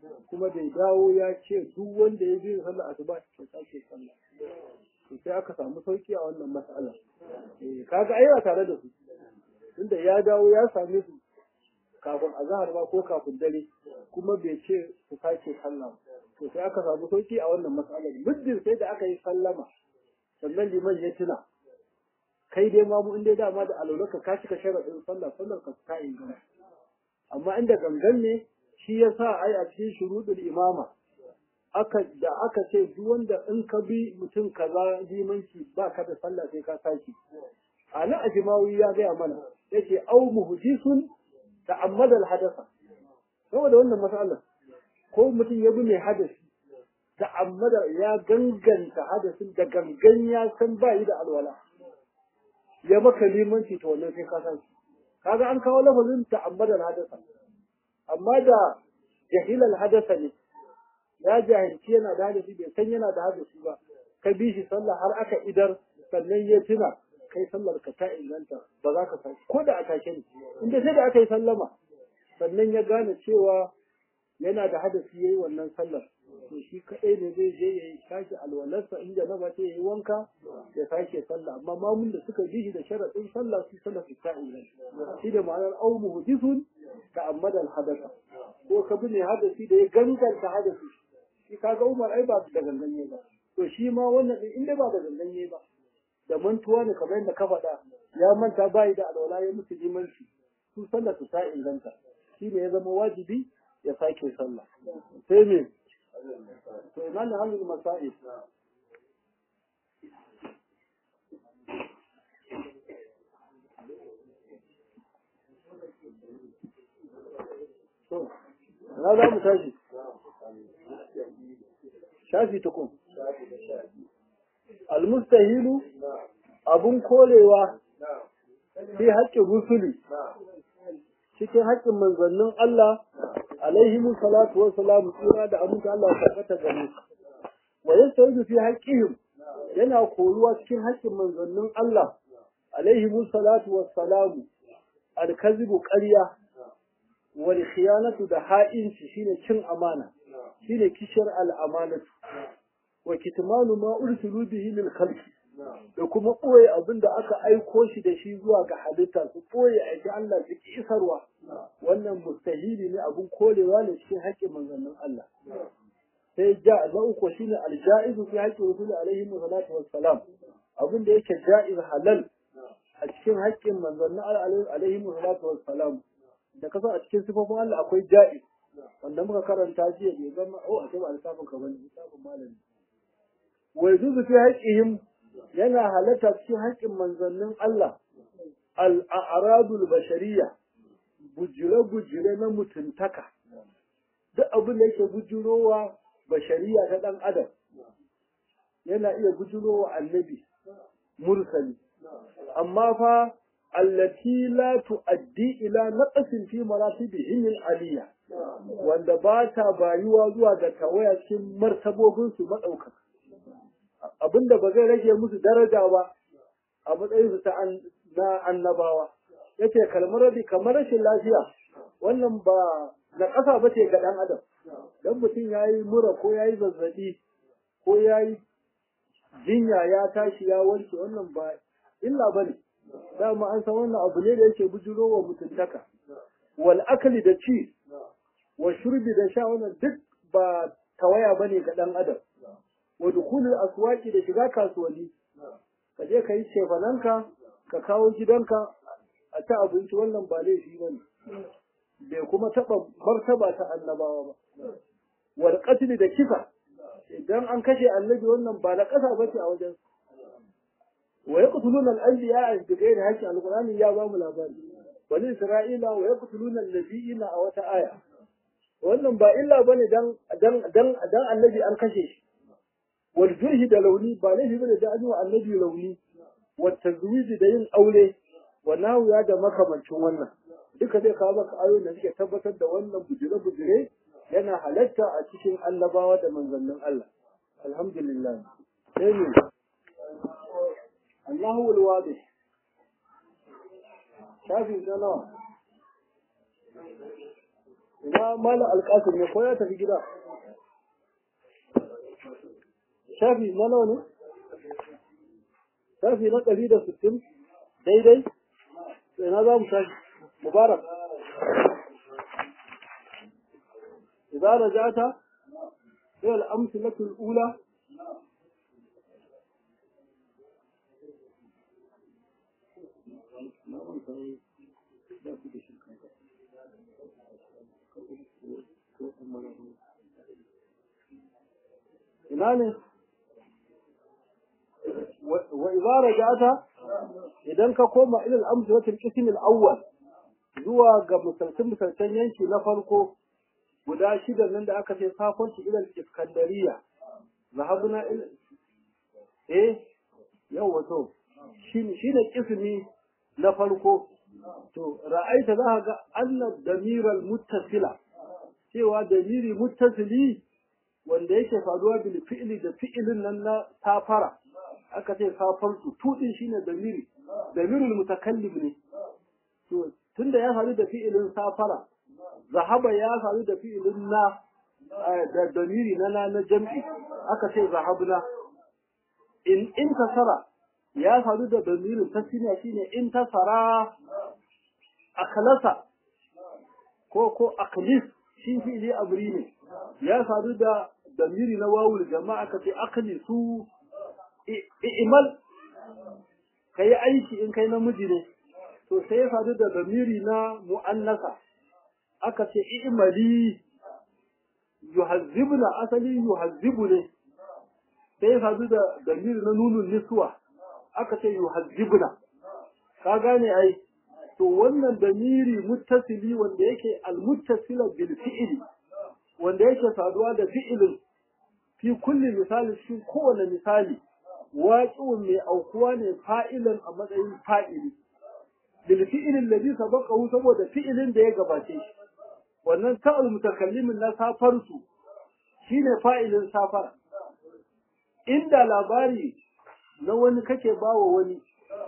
kuma bai dawo ya ce duk wanda ya biyu sallah asuba ya sake sallah to sai aka samu sauki a wannan mas'ala eh kaga ai tare da su tunda ya dawo ya same su kafin azhar ba ko kafin dare kuma bai ce su sake sallah to sai aka samu sauki a wannan mas'alar muddin sai da aka yi sallama sannan liman ya tuna kai dai ma mu inda dama da alulaka ka cika sharadin sallah sallar ka ta ingana amma inda gangan ne shi yasa ai a cikin shurudul imama aka da aka ce duk wanda in ka bi mutum kaza limanci ba ka da sallah sai ka saki ana ajmawi ya gaya mana yace au muhdisun ta'ammada al-hadatha saboda wannan mas'alar ko mutum ya bi mai hadasi ta'ammada ya ganganta hadasin da gangan ya san ba yi da alwala ya maka limanci to wannan sai ka san shi kaga an kawo lafazin ta'ammada al-hadatha amma da jahilal hadasa ne ya jahilci yana da hadasi bai san yana da hadasi ba ka bi shi sallah har aka idar sannan ya tuna kai sallar ka ta inganta ba za ka san ko da a take ne inda sai da aka yi sallama sannan ya gane cewa yana da hadasi yayi wannan sallar to shi kadai ne zai je ya sake alwalarsa in janaba ce yayi wanka ya sake sallah amma mamun da suka bi shi da sharadin sallah su sallah su ta inganta shi da ma'anar au muhdithun ta'ammada al-hadatha ko ka bi ne hadasi da ya ganganta hadasi shi kaga Umar ai ba da ganganye ba to shi ma wannan din inda ba da ganganye ba da mantuwa ne kamar yadda ka faɗa ya manta bai da alwala ya mutu limanci su sallar su ta inganta shi ne ya zama wajibi ya sake sallah sai me to ina ne halin masail to na za mu tashi shafi tukun almustahilu abun kolewa fi haƙƙin rusuli cikin haƙƙin manzannin Allah alaihimu salatu wa salamu tsira da aminta Allah ya tabbata gare su wa yastahilu fi haqqihim yana koruwa cikin haƙƙin manzannin Allah alaihimu salatu wa salamu alkazibu ƙarya wal khiyanatu da ha'inci shine cin amana shine kishar al'amanatu wa kitmanu ma ursilu bihi lil khalqi da kuma ɓoye abin da aka aiko shi da shi zuwa ga halitta su ɓoye aiki Allah su ki isarwa wannan mustahili ne abin kolewa ne cikin haƙƙin manzannin Allah sai ja na uku shine aljaizu fi haƙƙin rasul alaihi salatu wassalam abin da yake jaiz halal a cikin haƙƙin manzannin Allah alaihi salatu wassalam da kasa a cikin sifofin Allah akwai jaiz wanda muka karanta jiya bai zama oh a kai alsafin ka bane lissafin malami wa yajuzu fi haqqihim yana halatta cikin haƙƙin manzannin Allah al-a'radul bashariyya bujire-bujire na mutuntaka duk abin da yake bujurowa bashariya ta ɗan adam yana iya bujurowa annabi mursali amma fa allati la tuaddi ila naqsin fi maratibihim al-aliyya wanda ba ta bayuwa zuwa ga tawaya cikin martabobin su madaukaka abinda ba zai rage musu daraja ba a matsayin su ta na annabawa yace kalmar rabi kamar rashin lafiya wannan ba na ƙasa ba ce ga ɗan adam dan mutum ya yi mura ko ya yi zazzaɓi ko ya yi jinya ya tashi ya warke wannan ba illa ba ne dama an san wannan abu ne da yake bujuro wa mutuntaka wal akali da ci wa shurbi da sha wannan duk ba tawaya bane ga ɗan adam wa dukulul aswaqi da shiga kasuwanni ka je ka yi cefananka ka kawo gidanka a ta abinci wannan ba laifi bane bai kuma taɓa martaba ta annabawa ba wal qatl da kisa idan an kashe annabi wannan ba na ƙasa bace a wajen wa yaqtuluna al-anbiya bi ghairi haqqi al-qur'ani ya ba mu labari wani isra'ila wa yaqtuluna an-nabiyina a wata aya wannan ba illa bane dan dan dan dan annabi an kashe shi wal jurhi da launi ba laifi bane da an yi wa annabi launi wa tazwiji da yin aure wa ya da makamancin wannan duka zai kawo maka ayoyin da suke tabbatar da wannan bujire-bujire yana halatta a cikin annabawa da manzannin Allah. Alhamdulillah. Sai ne, Allahu walwadi. Shafi na nawa. ina mala alƙasir ne ko ya tafi gida shafi na nawa ne shafi na ɗari da sittin daidai ina za mu shafi mubarak إذا رجعت إلى الأمثلة الأولى إناني وإذا رجعت إذا كقوم إلى الأمثلة القسم الأول zuwa ga misalcin-misalcin yanki na farko guda shida nan da aka ce safon shi ilal iskandariya zahabuna il eh yau wato shine kismi na farko to ra'aita za ga anna damiral muttasila cewa damiri muttasili wanda yake faruwa bil fi'li da fi'ilin nan na safara aka ce safarsu tudin shine damiri damirul mutakallim ne to tunda ya faru da fi'ilin safara zahaba ya faru da fi'ilin na da damiri na na na jam'i aka ce zahabna in in tasara ya faru da damirin tasniya shine in tasara akhlasa ko ko akhlis shi fi'ili amri ne ya faru da damiri na wawul jama'a aka ce akhlisu i'mal kai aiki in kai namiji ne to sai ya faru da damiri na mu'annasa aka ce i'mali yuhazzibuna asali yuhazzibu ne sai ya faru da damiri na nunun niswa aka ce yuhazzibuna ka gane ai to wannan damiri muttasili wanda yake almuttasila bil fi'li wanda yake saduwa da fi'ilin fi kulli misali cikin kowane misali waqi'un mai aukuwa ne fa'ilan a matsayin fa'ili bil fi'li alladhi sabaqahu saboda fi'ilin da ya gabace shi wannan ta'al mutakallimin na safarsu shine fa'ilin safara inda labari na wani kake bawa wani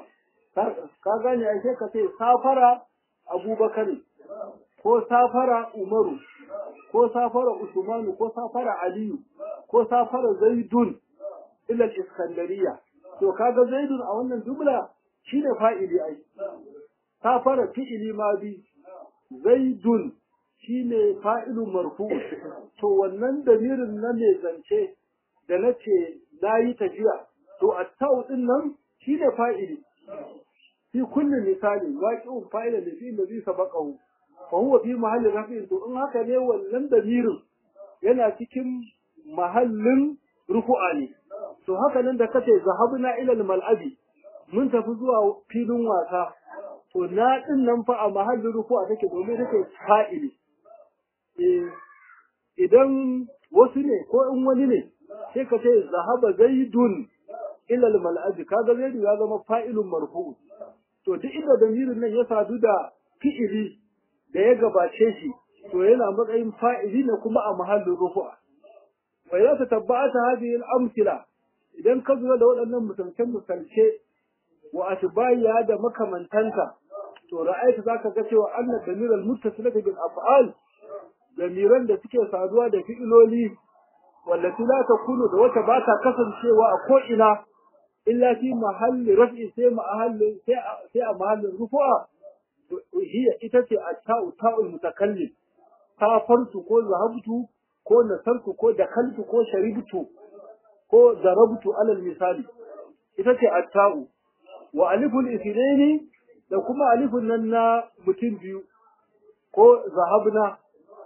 ka gane ai sai ka ce safara abubakar ko safara umaru ko safara usmanu ko safara aliyu ko safara zaidun ila iskandariya to kaga zaidun a wannan jumla shine fa'ili ai safara fi'ili ma bi zaidun shine fa'ilun marfu to wannan damirin na mai zance da nace nayi tafiya to at-tau din nan shine fa'ili في كل مثال واقع فاعل لفي الذي سبقه فهو في محل رفع to in haka ne wannan damirin yana cikin mahallin rufu'a ne to haka nan da kace zahabna ila al-mal'abi mun tafi zuwa filin wasa to na din nan fa a mahallin rufu'a take domin take fa'ili eh idan wasu ne ko in wani ne sai ka ce zahaba zaidun ila al-mal'abi kaga zaidu ya zama fa'ilun marfu' to duk inda damirin nan ya sadu da fi'ili da ya gabace shi to yana matsayin fa'ili ne kuma a mahallin rufu'a wa ya ta tabbata hadhihi al-amthila idan ka zuwa da waɗannan misalce misalce wa atbaiya da makamantanta to ra'ayta zaka ga cewa anna damiral muttasilati bil af'al damiran da suke saduwa da fi'iloli wallati la takunu da wata ba ta kasancewa a ko ina إلا في محل رفع سي محل سي محل رفع هي إتتي التاء تاء المتكلم سافرت كو ذهبت كو نصرت كو دخلت كو شربت كو ضربت على المثال إتتي التاء وألف الاثنين da kuma alifun nan na mutum biyu ko zahabna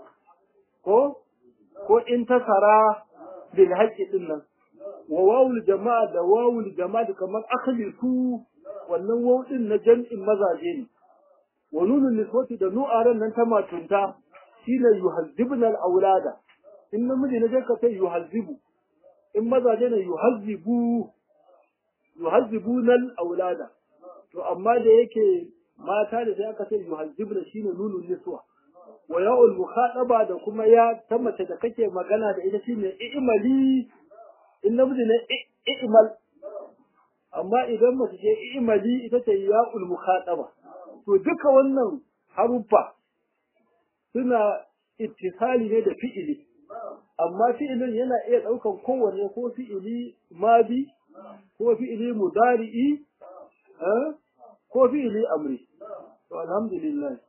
ko ko in tasara bil haqqi din nan wa wawul jama'a da wawul jama'a kamar akhlisu wannan waw din na jam'in mazaje ne wa nunun niswati da nu'aran nan ta matunta shine yuhazzibna al-aulada in namiji ne ka ce yuhazzibu in mazaje ne yuhazzibu yuhazzibuna al-aulada to amma da yake mata da sai aka ce yuhazzibna shine nunun niswa wa ya'ul mukhataba da kuma ya ta mace da kake magana da ita shine i'mali in namiji ne i'mal amma idan mace ce i'mali ita ce ya'ul mukhataba to duka wannan haruffa suna ittisali ne da fi'ili amma fi'ilin yana iya ɗaukan kowanne ko fi'ili madi ko fi'ili mudari'i ko fi'ili amri to alhamdulillah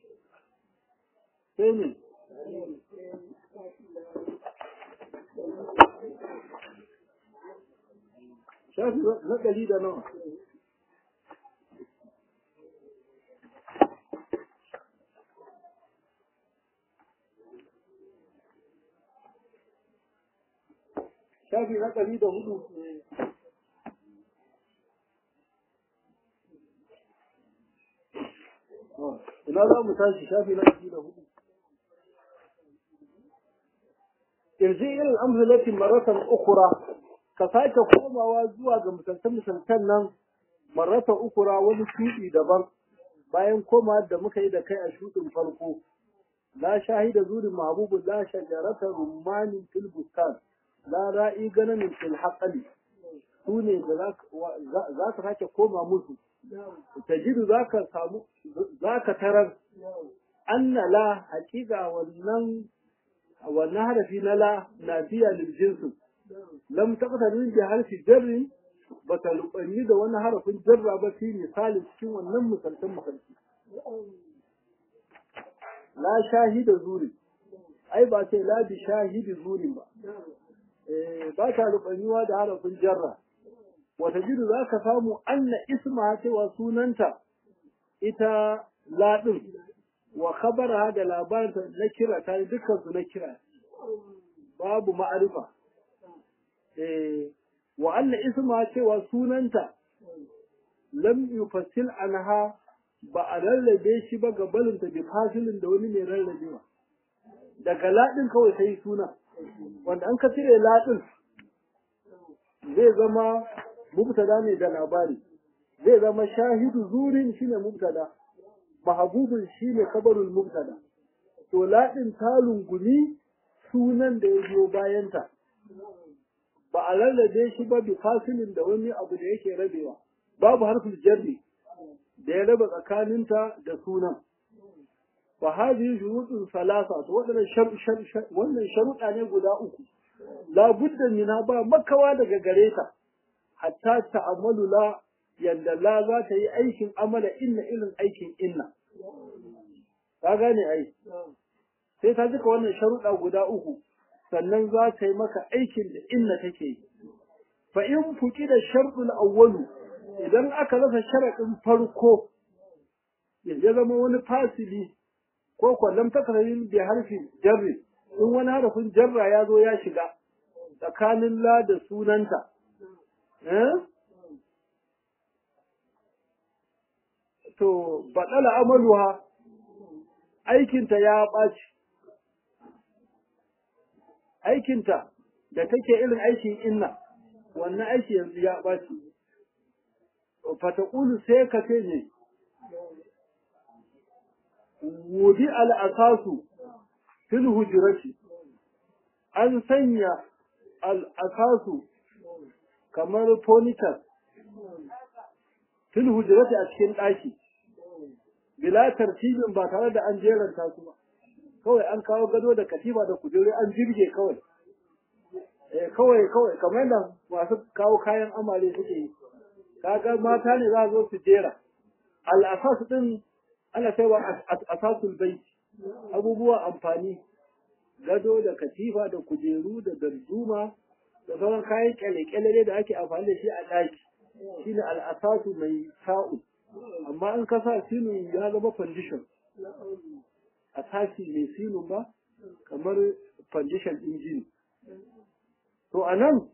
sai ne shafi na ɗari da nawa shafi na ɗari da hudu ina za mu tashi shafi na ɗari da hudu irji irin amsalatin maratan ukura ka sake komawa zuwa ga misaltan-misaltan nan marata ukura wani shuɗi daban bayan koma da muka yi da kai a shuɗin farko la shahida zurin mahbubun la shajarata rummanin fil bustan la ra'i ganamin fil haqali su ne da za ka sake koma musu tajidu za ka samu za ka tarar anna la haƙiƙa wannan wannan harafi na la nafiya lil jinsin lam taqtarin bi harfi jarri ba ta lubanni da wani harafin jarra ba fi misali cikin wannan misaltan misalci la shahida zuri ai ba sai la bi shahidi zuri ba eh ba ta lubanniwa da harafin jarra wata jiru za ka samu anna isma cewa sunanta ita la din wa khabara da labarinta na kira ta dukkan su na kira babu ma'arifa wa anna isma cewa sunanta lam yufassil anha ba a rarrabe shi ba ga balinta bi fasilin da wani mai rarrabewa daga ladin kawai sai suna wanda an ka cire ladin zai zama mubtada ne da labari zai zama shahidu zurin shine mubtada mahabubun shine kabarul mubtada to ladin ta lungumi sunan da ya biyo bayanta ba a lallabe shi ba bi fasilin da wani abu da yake rabewa babu harfin jarri da ya raba tsakaninta da sunan fa hadhihi shurutun salasa to wadannan wannan sharuɗa ne guda uku la budda minha ba makawa daga gare ta hatta ta'amalu la yanda la za ta yi aikin amala inna irin aikin inna ka gane ai sai ta jika wannan sharuɗa guda uku sannan za ta yi maka aikin da inna take yi. Fa in fuki da sharɗul awwalu idan aka rasa sharaɗin farko ya zama wani fasili ko kwallon takararin da harfin jarri in wani harafin jarra ya zo ya shiga tsakanin la da sunanta. To, baɗala amaluwa aikinta ya ɓaci. aikinta da take irin aikin inna wannan aiki yanzu ya ɓaci fataƙulu sai ka ce ne wudi al'asasu fil hujurati an sanya al'asasu kamar fonitar fil hujurati a cikin ɗaki bila tartibin ba tare da an jeranta su ba kawai an kawo gado da katifa da kujeru an jirge kawai eh kawai kawai kamar yadda masu kawo kayan amare suke yi kaga mata ne za zo su jera al'asas din ana kaiwa asasul bai abubuwa amfani gado da katifa da kujeru da darduma da sauran kayan kyale-kyale da ake amfani da shi a ɗaki shine al'asasu mai sa'u amma in ka sa sinu ya zama condition a tashi mai silun ba kamar foundation ɗin jini. To a nan,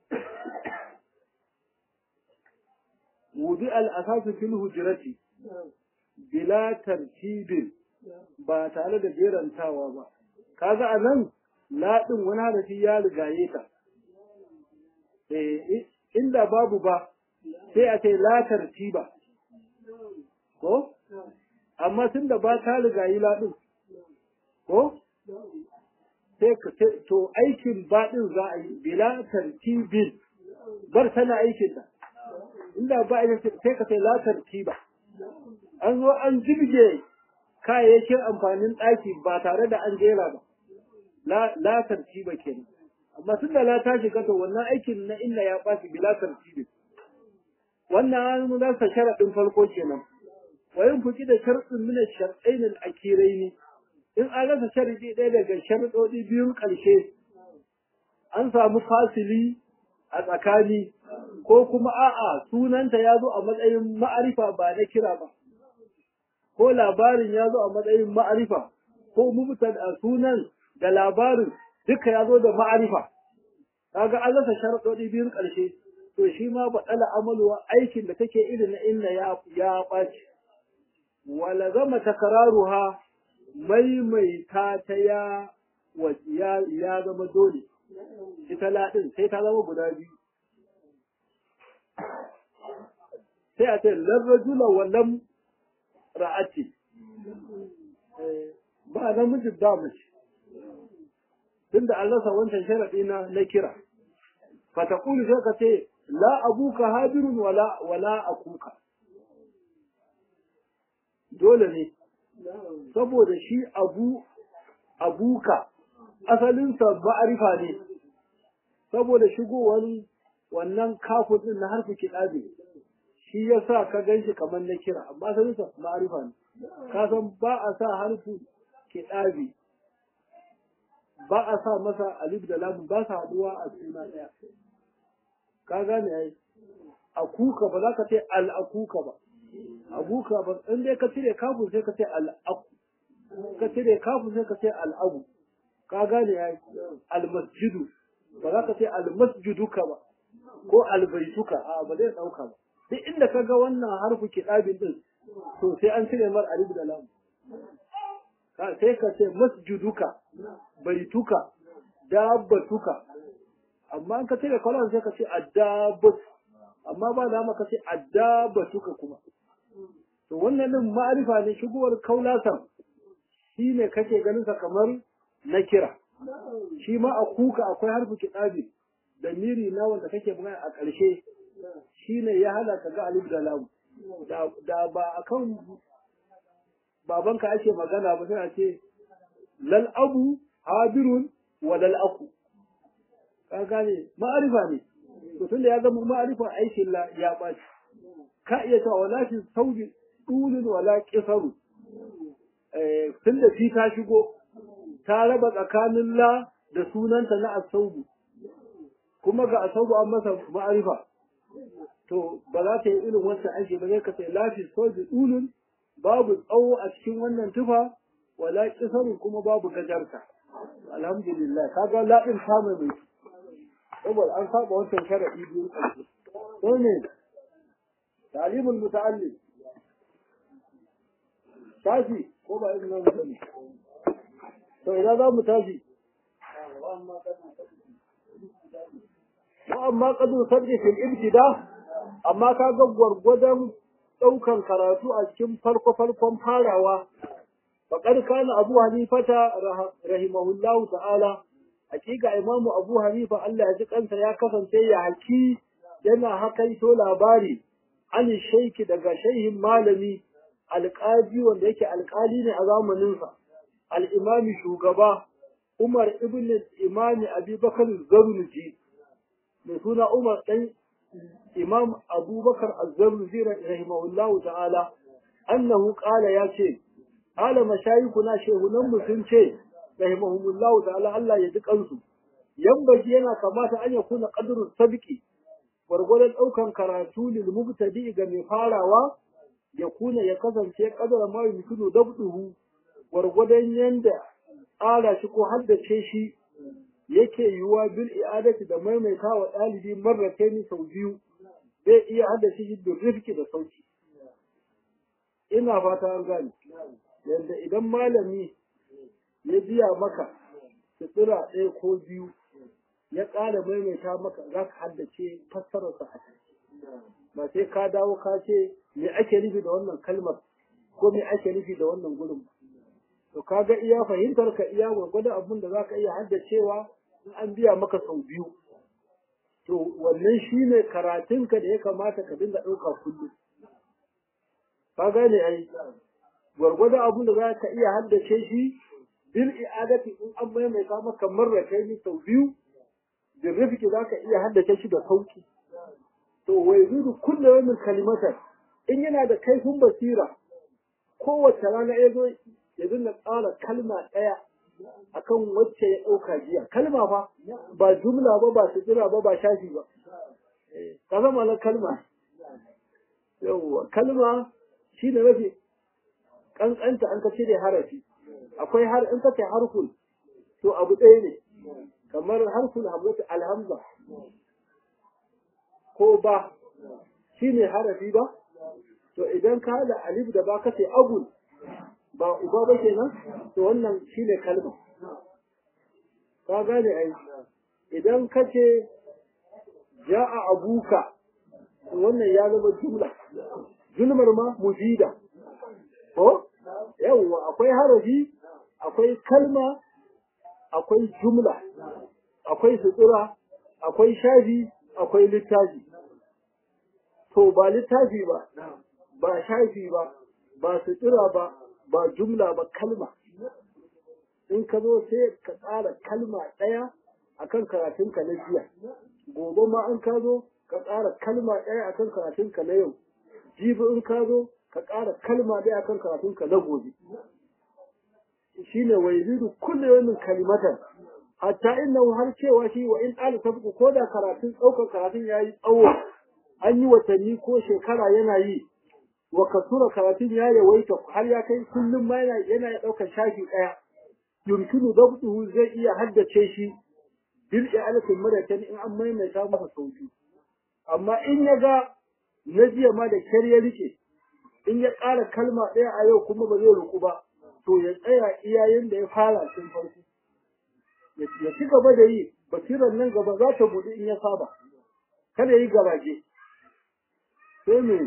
wudi al'asasu fil hujirati bila tartibin ba tare da jerantawa ba. Kaga a nan, laɗin wani harafi ya rigaye ta. Inda babu ba, sai a ce la tartiba. Ko? Amma tun da ba ta rigayi laɗin, ko sai ka to aikin baɗin za a yi bila tartibin bar tana aikin ta inda ba a sai ka sai la tartiba an zo an jirge kayayyakin amfanin ɗaki ba tare da an jera ba la tartiba kenan amma tun da la ta shiga to wannan aikin na inna ya ɓaci bila tartibi wannan an za sa sharaɗin farko kenan wa yin fuki da sharɗin mina sharɗain al-akirai ne in an rasa sharɗi ɗaya daga sharɗoɗi biyun ƙarshe an samu fasili a tsakani ko kuma a'a sunanta ya zo a matsayin ma'arifa ba na kira ba ko labarin ya zo a matsayin ma'arifa ko mubtada sunan da labarin duka ya zo da ma'arifa kaga an rasa sharaɗoɗi biyun ƙarshe to shi ma baɗala amaluwa aikin da take irin na inna ya ya ɓaci wala zama takararuha maimaita ta ya ya ya zama dole ita laɗin sai ta zama guda biyu sai a ce larrajula wallan ra'ati ba namijin da mace tunda an rasa wancan sharaɗi na na kira fatakulu sai ka ce la abuka habirun wala wala akuka dole ne saboda shi abu abuka asalinsa ma'arifa ne saboda shigowar wannan kafin din na harfi kiɗabe shi ya sa ka gan shi kamar na kira amma asalinsa ma'arifa ne ka san ba a sa harfi kiɗabe ba a sa masa alif da lamun ba sa haɗuwa a suna ɗaya ka gane ai akuka ba za ka ce al'akuka ba abuka ba in dai ka cire kafin sai ka ce al'aku ka cire kafin sai ka ce al'abu ka gane ai almasjidu ba za ka ce almasjiduka ba ko albaituka a ba zai ɗauka ba duk inda ka ga wannan harfu kiɗabin ɗin to sai an cire mar alif da lamu sai ka ce masjiduka baituka dabbatuka amma in ka cire kwallon sai ka ce addabat amma ba da ka ce addabatuka kuma to wannan din ma'arifa ne shigowar kaulasan shi ne kake ganin sa kamar na kira shi ma a kuka akwai harfi kiɗabi da miri na wanda kake magana a ƙarshe shi ne ya hana ka ga alif da lam da ba akan babanka ake magana ba sai a ce lal abu habirun wa lal aku ka gane ma'arifa ne to tunda ya zama ma'arifa aikin la ya ɓaci ka iya cewa wala fi saudi dulun wala kisaru eh tunda fi ta shigo ta raba tsakanin la da sunanta na asaubu kuma ga asaubu an masa ma'arifa to ba za ta yi irin wancan aiki ba zai ka sai lafi saudi dulun babu tsawo a cikin wannan tufa wala kisaru kuma babu gajarta alhamdulillah kaga la'in samun mai saboda an saba wancan sharaɗi biyu ƙarshe ko ne talimul muta'allim tashi ko ba irin nan bane to idan za mu tashi wa amma qadu sabbi fil ibtida amma ka ga gwargwadon ɗaukan karatu a cikin farko farkon farawa faqad kana abu hanifata rahimahullahu ta'ala hakika imamu abu hanifa Allah ya ji kansa ya kasance ya haki yana hakaito labari an shaiki daga shaihin malami alƙaji wanda yake alƙali ne a zamaninsa al'imami shugaba umar ibn imami abubakar zarnuji mai suna umar ɗan imam abubakar azzarnuji rahimahullahu ta'ala annahu ƙala ya ce ƙala mashayikuna shehunanmu sun ce rahimahumullahu ta'ala Allah ya ji kansu yambaji yana kamata an ya kuna qadrus sabiki gwargwadon ɗaukan karatu lil mubtadi ga mai farawa ya kuna ya kasance kadara ma yumkinu dabduhu gwargwadon yanda tsara shi ko haddace shi yake yiwuwa bil i'adati da maimaita wa ɗalibi marrataini sau biyu zai iya haddace shi da rifki da sauki ina fata an gane yanda idan malami ya biya maka sutura ɗaya ko biyu ya ƙara maimaita maka za ka haddace fassararsa a ba sai ka dawo ka ce me ake nufi da wannan kalmar ko me ake nufi da wannan gurin ba to ka ga iya fahimtar ka iya gwargwadon abin da za ka iya haddacewa in an biya maka sau biyu to wannan shine karatunka da ya kamata ka dinga ɗauka kullum ka gane ai gwargwado abin da za ka iya haddace shi bil i'adati in an maimaita maka marra kai ni sau biyu bil rifiki za ka iya haddace shi da sauki to wa yazidu kullu yawmin kalimatan in yana da kaifin basira kowace rana ya zo ya dinga tsara kalma ɗaya akan wacce ya ɗauka jiya kalma fa ba jumla ba ba sujira ba ba shafi ba ka zama na kalma yawwa kalma shi da rafi kankanta an ka cire harafi akwai har in ka ce harful to abu ɗaya ne kamar harful hamzatu alhamza ko ba shi ne harafi ba to idan ka da alif da ba ka ce abul ba uba ba kenan to wannan shi ne kalma ka gane ai idan ka ce ja'a abuka wannan ya zama jumla jumlar ma mufida ko yawwa akwai harafi akwai kalma akwai jumla akwai sutura akwai shafi akwai littafi to ba littafi ba ba shafi ba ba sutura ba ba jumla ba kalma in ka zo sai ka tsara kalma ɗaya akan karatunka na jiya gobe ma in ka zo ka tsara kalma ɗaya akan karatunka na yau jibi in ka zo ka ƙara kalma ɗaya akan karatunka na gobe shine wa yazidu kullu yawmin kalimatan hatta innahu har cewa shi wa in ala sabqu ko da karatun ɗaukar karatun yayi tsawo an yi watanni ko shekara yana yi wa kasura karatun ya yawaita har ya kai kullum ma yana yana ɗaukar shafi ɗaya yumkinu dabtuhu zai iya haddace shi bil i'alatin maratan in an maimaita masa sauki amma in ya ga na jiya ma da kyar ya rike in ya ƙara kalma ɗaya a yau kuma ba zai ruku ba to ya tsaya iyayen da ya fara tun farko ya ci gaba da yi basirar nan gaba za ta buɗe in ya saba kada yi garaje sai me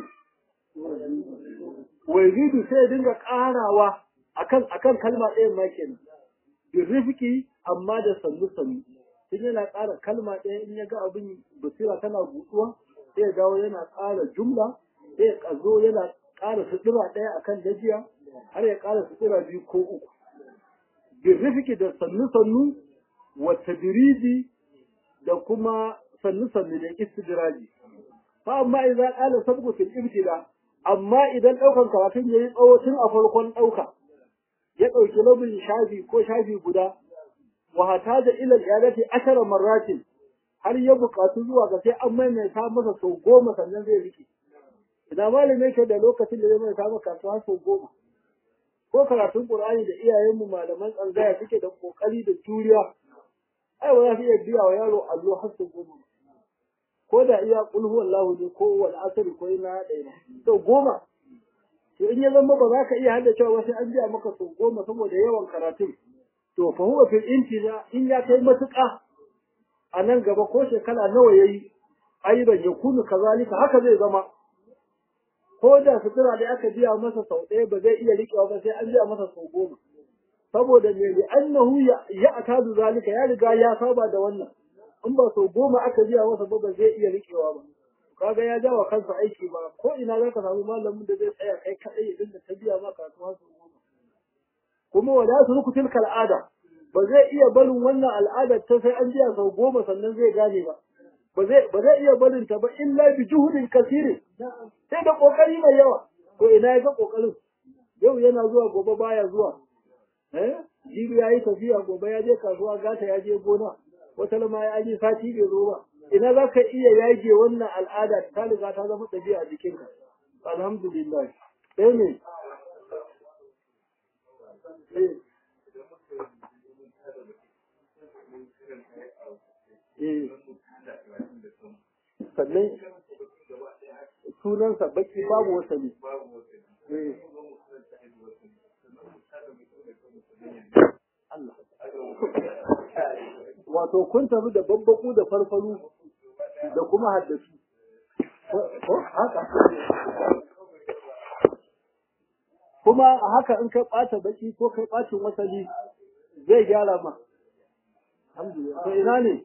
wazidu sai ya dinga ƙarawa akan akan kalma ɗayan ma kenan birrifiki amma da sannu sannu in yana ƙara kalma ɗaya in ya ga abin basira tana buɗuwa sai ya dawo yana ƙara jumla sai ya ƙazo yana ƙara sutura ɗaya akan dajiya har ya ƙara sutura biyu ko uku birrifiki da sannu sannu wa tadriji da kuma sannu sannu da istidraji fa amma idan qala sabqu fil ibtida amma idan ɗaukan karatun yayi tsawo tun a farkon ɗauka ya ɗauki labin shafi ko shafi guda wa hataja ila al-i'adati ashara marratin har ya buƙatu zuwa ga sai an maimaita masa sau goma sannan zai rike idan malami yake da lokacin da zai maimaita maka kasuwa sau goma ko karatun qur'ani da iyayenmu malaman tsangaya suke da kokari da juriya ai ba za su iya biya wa yaro allo har sau goma ko da iya kul huwallahu ne ko wal asr ko ina ɗaya sau goma to in ya zama ba za ka iya hada cewa sai an biya maka sau goma saboda yawan karatun to fa huwa fil intina in ya kai matuƙa a nan gaba ko shekara nawa yayi ayyuban ya kunu kazalika haka zai zama ko da sutura da aka biya masa sau ɗaya ba zai iya riƙewa ba sai an biya masa sau goma saboda me li annahu ya atadu zalika ya riga ya saba da wannan in ba sau goma aka biya masa ba ba zai iya riƙewa ba kaga ya jawa kansa aiki ba ko ina zaka samu malamin da zai tsaya kai kadai ya dinga ta biya maka kasuwa sau goma kuma wala su ruku tilka al'ada ba zai iya barin wannan al'adar ta sai an biya sau goma sannan zai gane ba ba zai ba zai iya barin ta ba illa bi juhudin kasiri sai da kokari mai yawa to ina ya ga kokarin yau yana zuwa gobe baya zuwa eh jibi yayi tafiya gobe ya je kasuwa gata ya je gona wata lama ya je sati bai zo ba ina za ka iya yage wannan al'ada ta riga ta zama ɗabi'a a jikinka alhamdulillah sai ne sannan sunansa baki babu wasali Allah wato kun tafi da babbaku da farfaru da kuma haddasu ko haka kuma a haka in kai ɓata baki ko kai ɓacin wasali zai gyara ma alhamdulillah to ina ne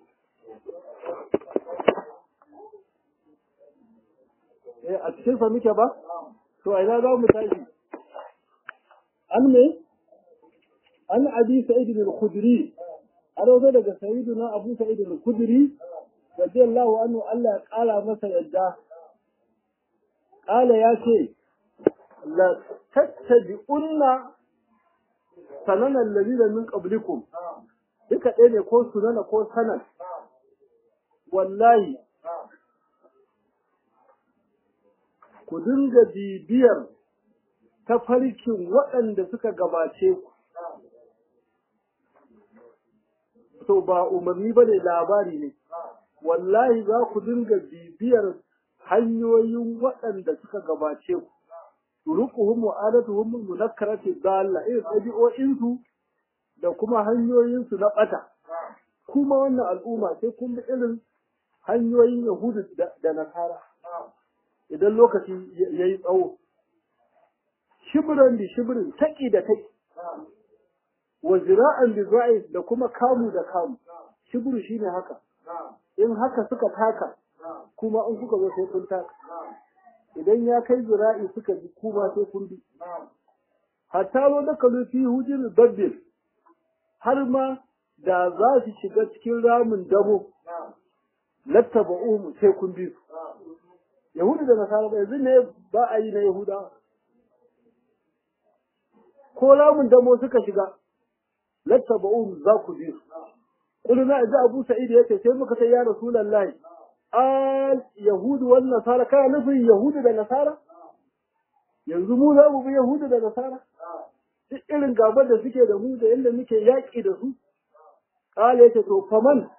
eh a cikin sa muke ba to ina za mu tashi an me an abi sa'id al-khudri an wato daga sayyiduna abu sa'id al-khudri radiyallahu anhu Allah ya kala masa yadda kala ya ce la tattabi'unna sanana alladhina min qablikum duka ɗaya ne ko sunana ko sanan wallahi ku dinga bibiyar tafarkin waɗanda suka gabace ku to ba umarni ba ne labari ne wallahi za ku dinga bibiyar hanyoyin waɗanda suka gabace ku turuquhum wa adatuhum munakkarati dalla irin ɗabi'o'insu da kuma hanyoyinsu na ɓata kuma wannan al'umma sai kun bi irin hanyoyin yahudu da nasara idan lokaci ya yi tsawo shibiran da shibirin taƙi da taƙi wa zira'an da za'i da kuma kamu da kamu shibiru shine haka in haka suka taka kuma in kuka zo sai kun taka idan ya kai zira'i suka bi kuma sai kun bi hatta lo da kalu fi hujin dabbil har ma da za su shiga cikin ramin dabo lattaba'uhum sai kun bi su yahudu da nasara ba yanzu ne ba a yi na yahuda ko ramin damo suka shiga lattaba'uhum za ku bi su kuluna idza abu sa'id yace sai muka sai ya rasulullahi al yahudu wan nasara kana nufin yahudu da nasara yanzu mu za mu bi yahudu da nasara duk irin gabar da suke da mu da yadda muke yaƙi da su kala yace to faman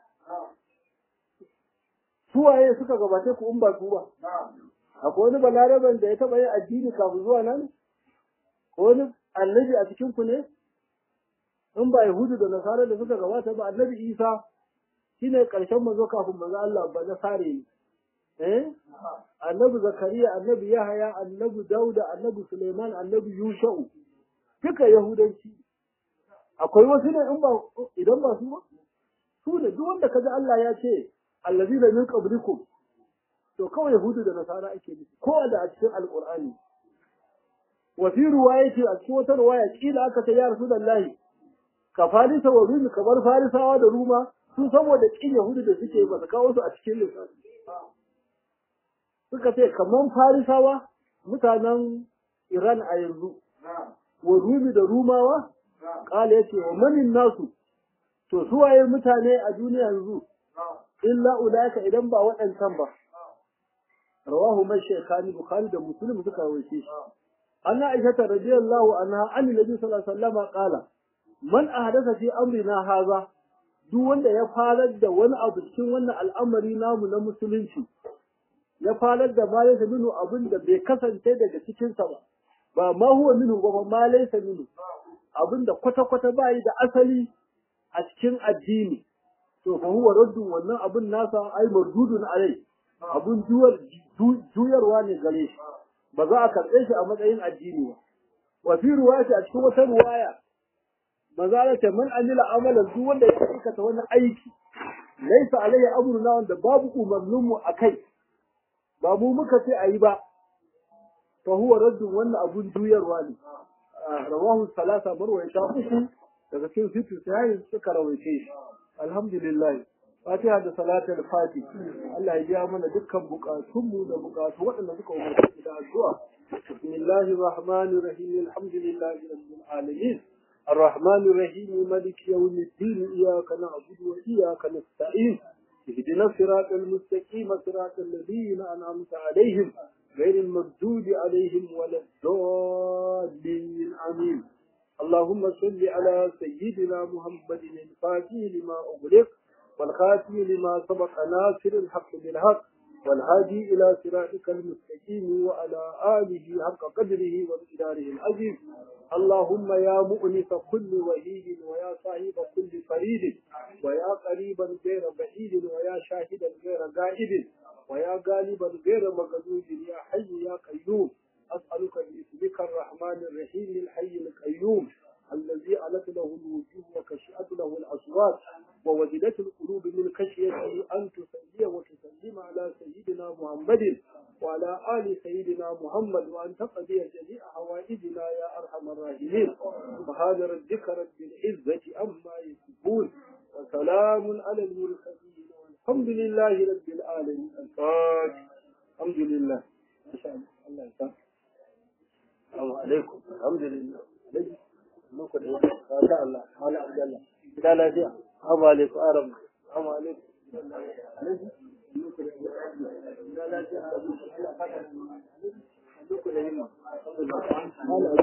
suwaye suka gabace ku in ba su ba akwai wani balaraban da ya taɓa yin addini kafin zuwa nan ko wani annabi a cikin ku ne in ba yahudu da nasara da suka gabata ba annabi isa shine karshen mazo kafin mazo Allah ba na sare ne eh annabi zakariya annabi yahaya annabi dauda annabi suleiman annabi yusha'u duka yahudanci akwai wasu ne in ba idan ba su ba su ne duk wanda kaji Allah ya ce allazina min qablikum to kawai yahudu da nasara ake nufi ko da a cikin alqur'ani wa fi riwayati a cikin wata riwaya kila aka ta ya rasulullahi ka farisa wa rumi kamar farisawa da ruma sun saboda kin yahudu da suke ba su kawo su a cikin lissafi suka ce kamar farisawa mutanen iran a yanzu wa rumi da rumawa kala ya ce wa manin nasu to suwaye mutane a duniya yanzu illa ulaika idan ba waɗancan ba rawahu mai shekani bukhari da muslim suka rawaye shi anna aisha radiyallahu anha an nabi sallallahu alaihi wasallam qala man ahdasa fi amrina haza duk wanda ya farar da wani abu cikin wannan al'amari namu na musulunci ya farar da ma laysa minhu abin da bai kasance daga cikin sa ba ba ma huwa minhu ba ma laysa minhu abin da kwata kwata bai da asali a cikin addini to fa huwa raddun wannan abin nasa ai mardudun alai abun juyarwa ne gare shi ba za a karɓe shi a matsayin addini ba wa fi ruwaya a cikin wata ruwaya manzala ce man amila amalan duk wanda ya aikata wani aiki laisa alayhi amruna wanda babu umarnin mu akai ba mu muka ce ayi ba fa huwa raddun wannan abun juyarwa ne rawahu salasa marwayata uku daga cikin situ sai suka rawaice shi alhamdulillah fatiha da salatul fati Allah ya biya mana dukkan bukatunmu da bukatu waɗanda suka umarci da addu'a bismillahir rahmanir rahim alhamdulillahi rabbil alamin الرحمن الرحيم مالك يوم الدين إياك نعبد وإياك نستعين اهدنا الصراط المستقيم صراط الذين أنعمت عليهم غير المردود عليهم ولا الضالين آمين اللهم صل على سيدنا محمد الفاتح لما أغلق والخاتم لما سبق ناصر الحق بالحق والهادي إلى صراطك المستقيم وعلى آله حق قدره ومقداره العظيم اللهم يا مؤنس كل وهيد ويا صاحب كل فريد ويا قريبا غير بعيد ويا شاهدا غير غائب ويا غالبا غير مغلوب يا حي يا قيوم أسألك باسمك الرحمن الرحيم الحي القيوم الذي علت له الوجوه وكشأت له الأصوات ووجدت القلوب من خشيته أن تصلي وتسلم على سيدنا محمد وعلى آل سيدنا محمد وأن تقضي جميع حوائج حوائجنا يا أرحم الراحمين سبحان ربك رب العزة عما يصفون وسلام على المرسلين والحمد لله رب العالمين الفاتح الحمد لله ما شاء الله الله يسلمك السلام عليكم الحمد لله muku da yake masha Allah mala abdallah gida lafiya assalamu alaikum arab assalamu alaikum gida lafiya muku da yimma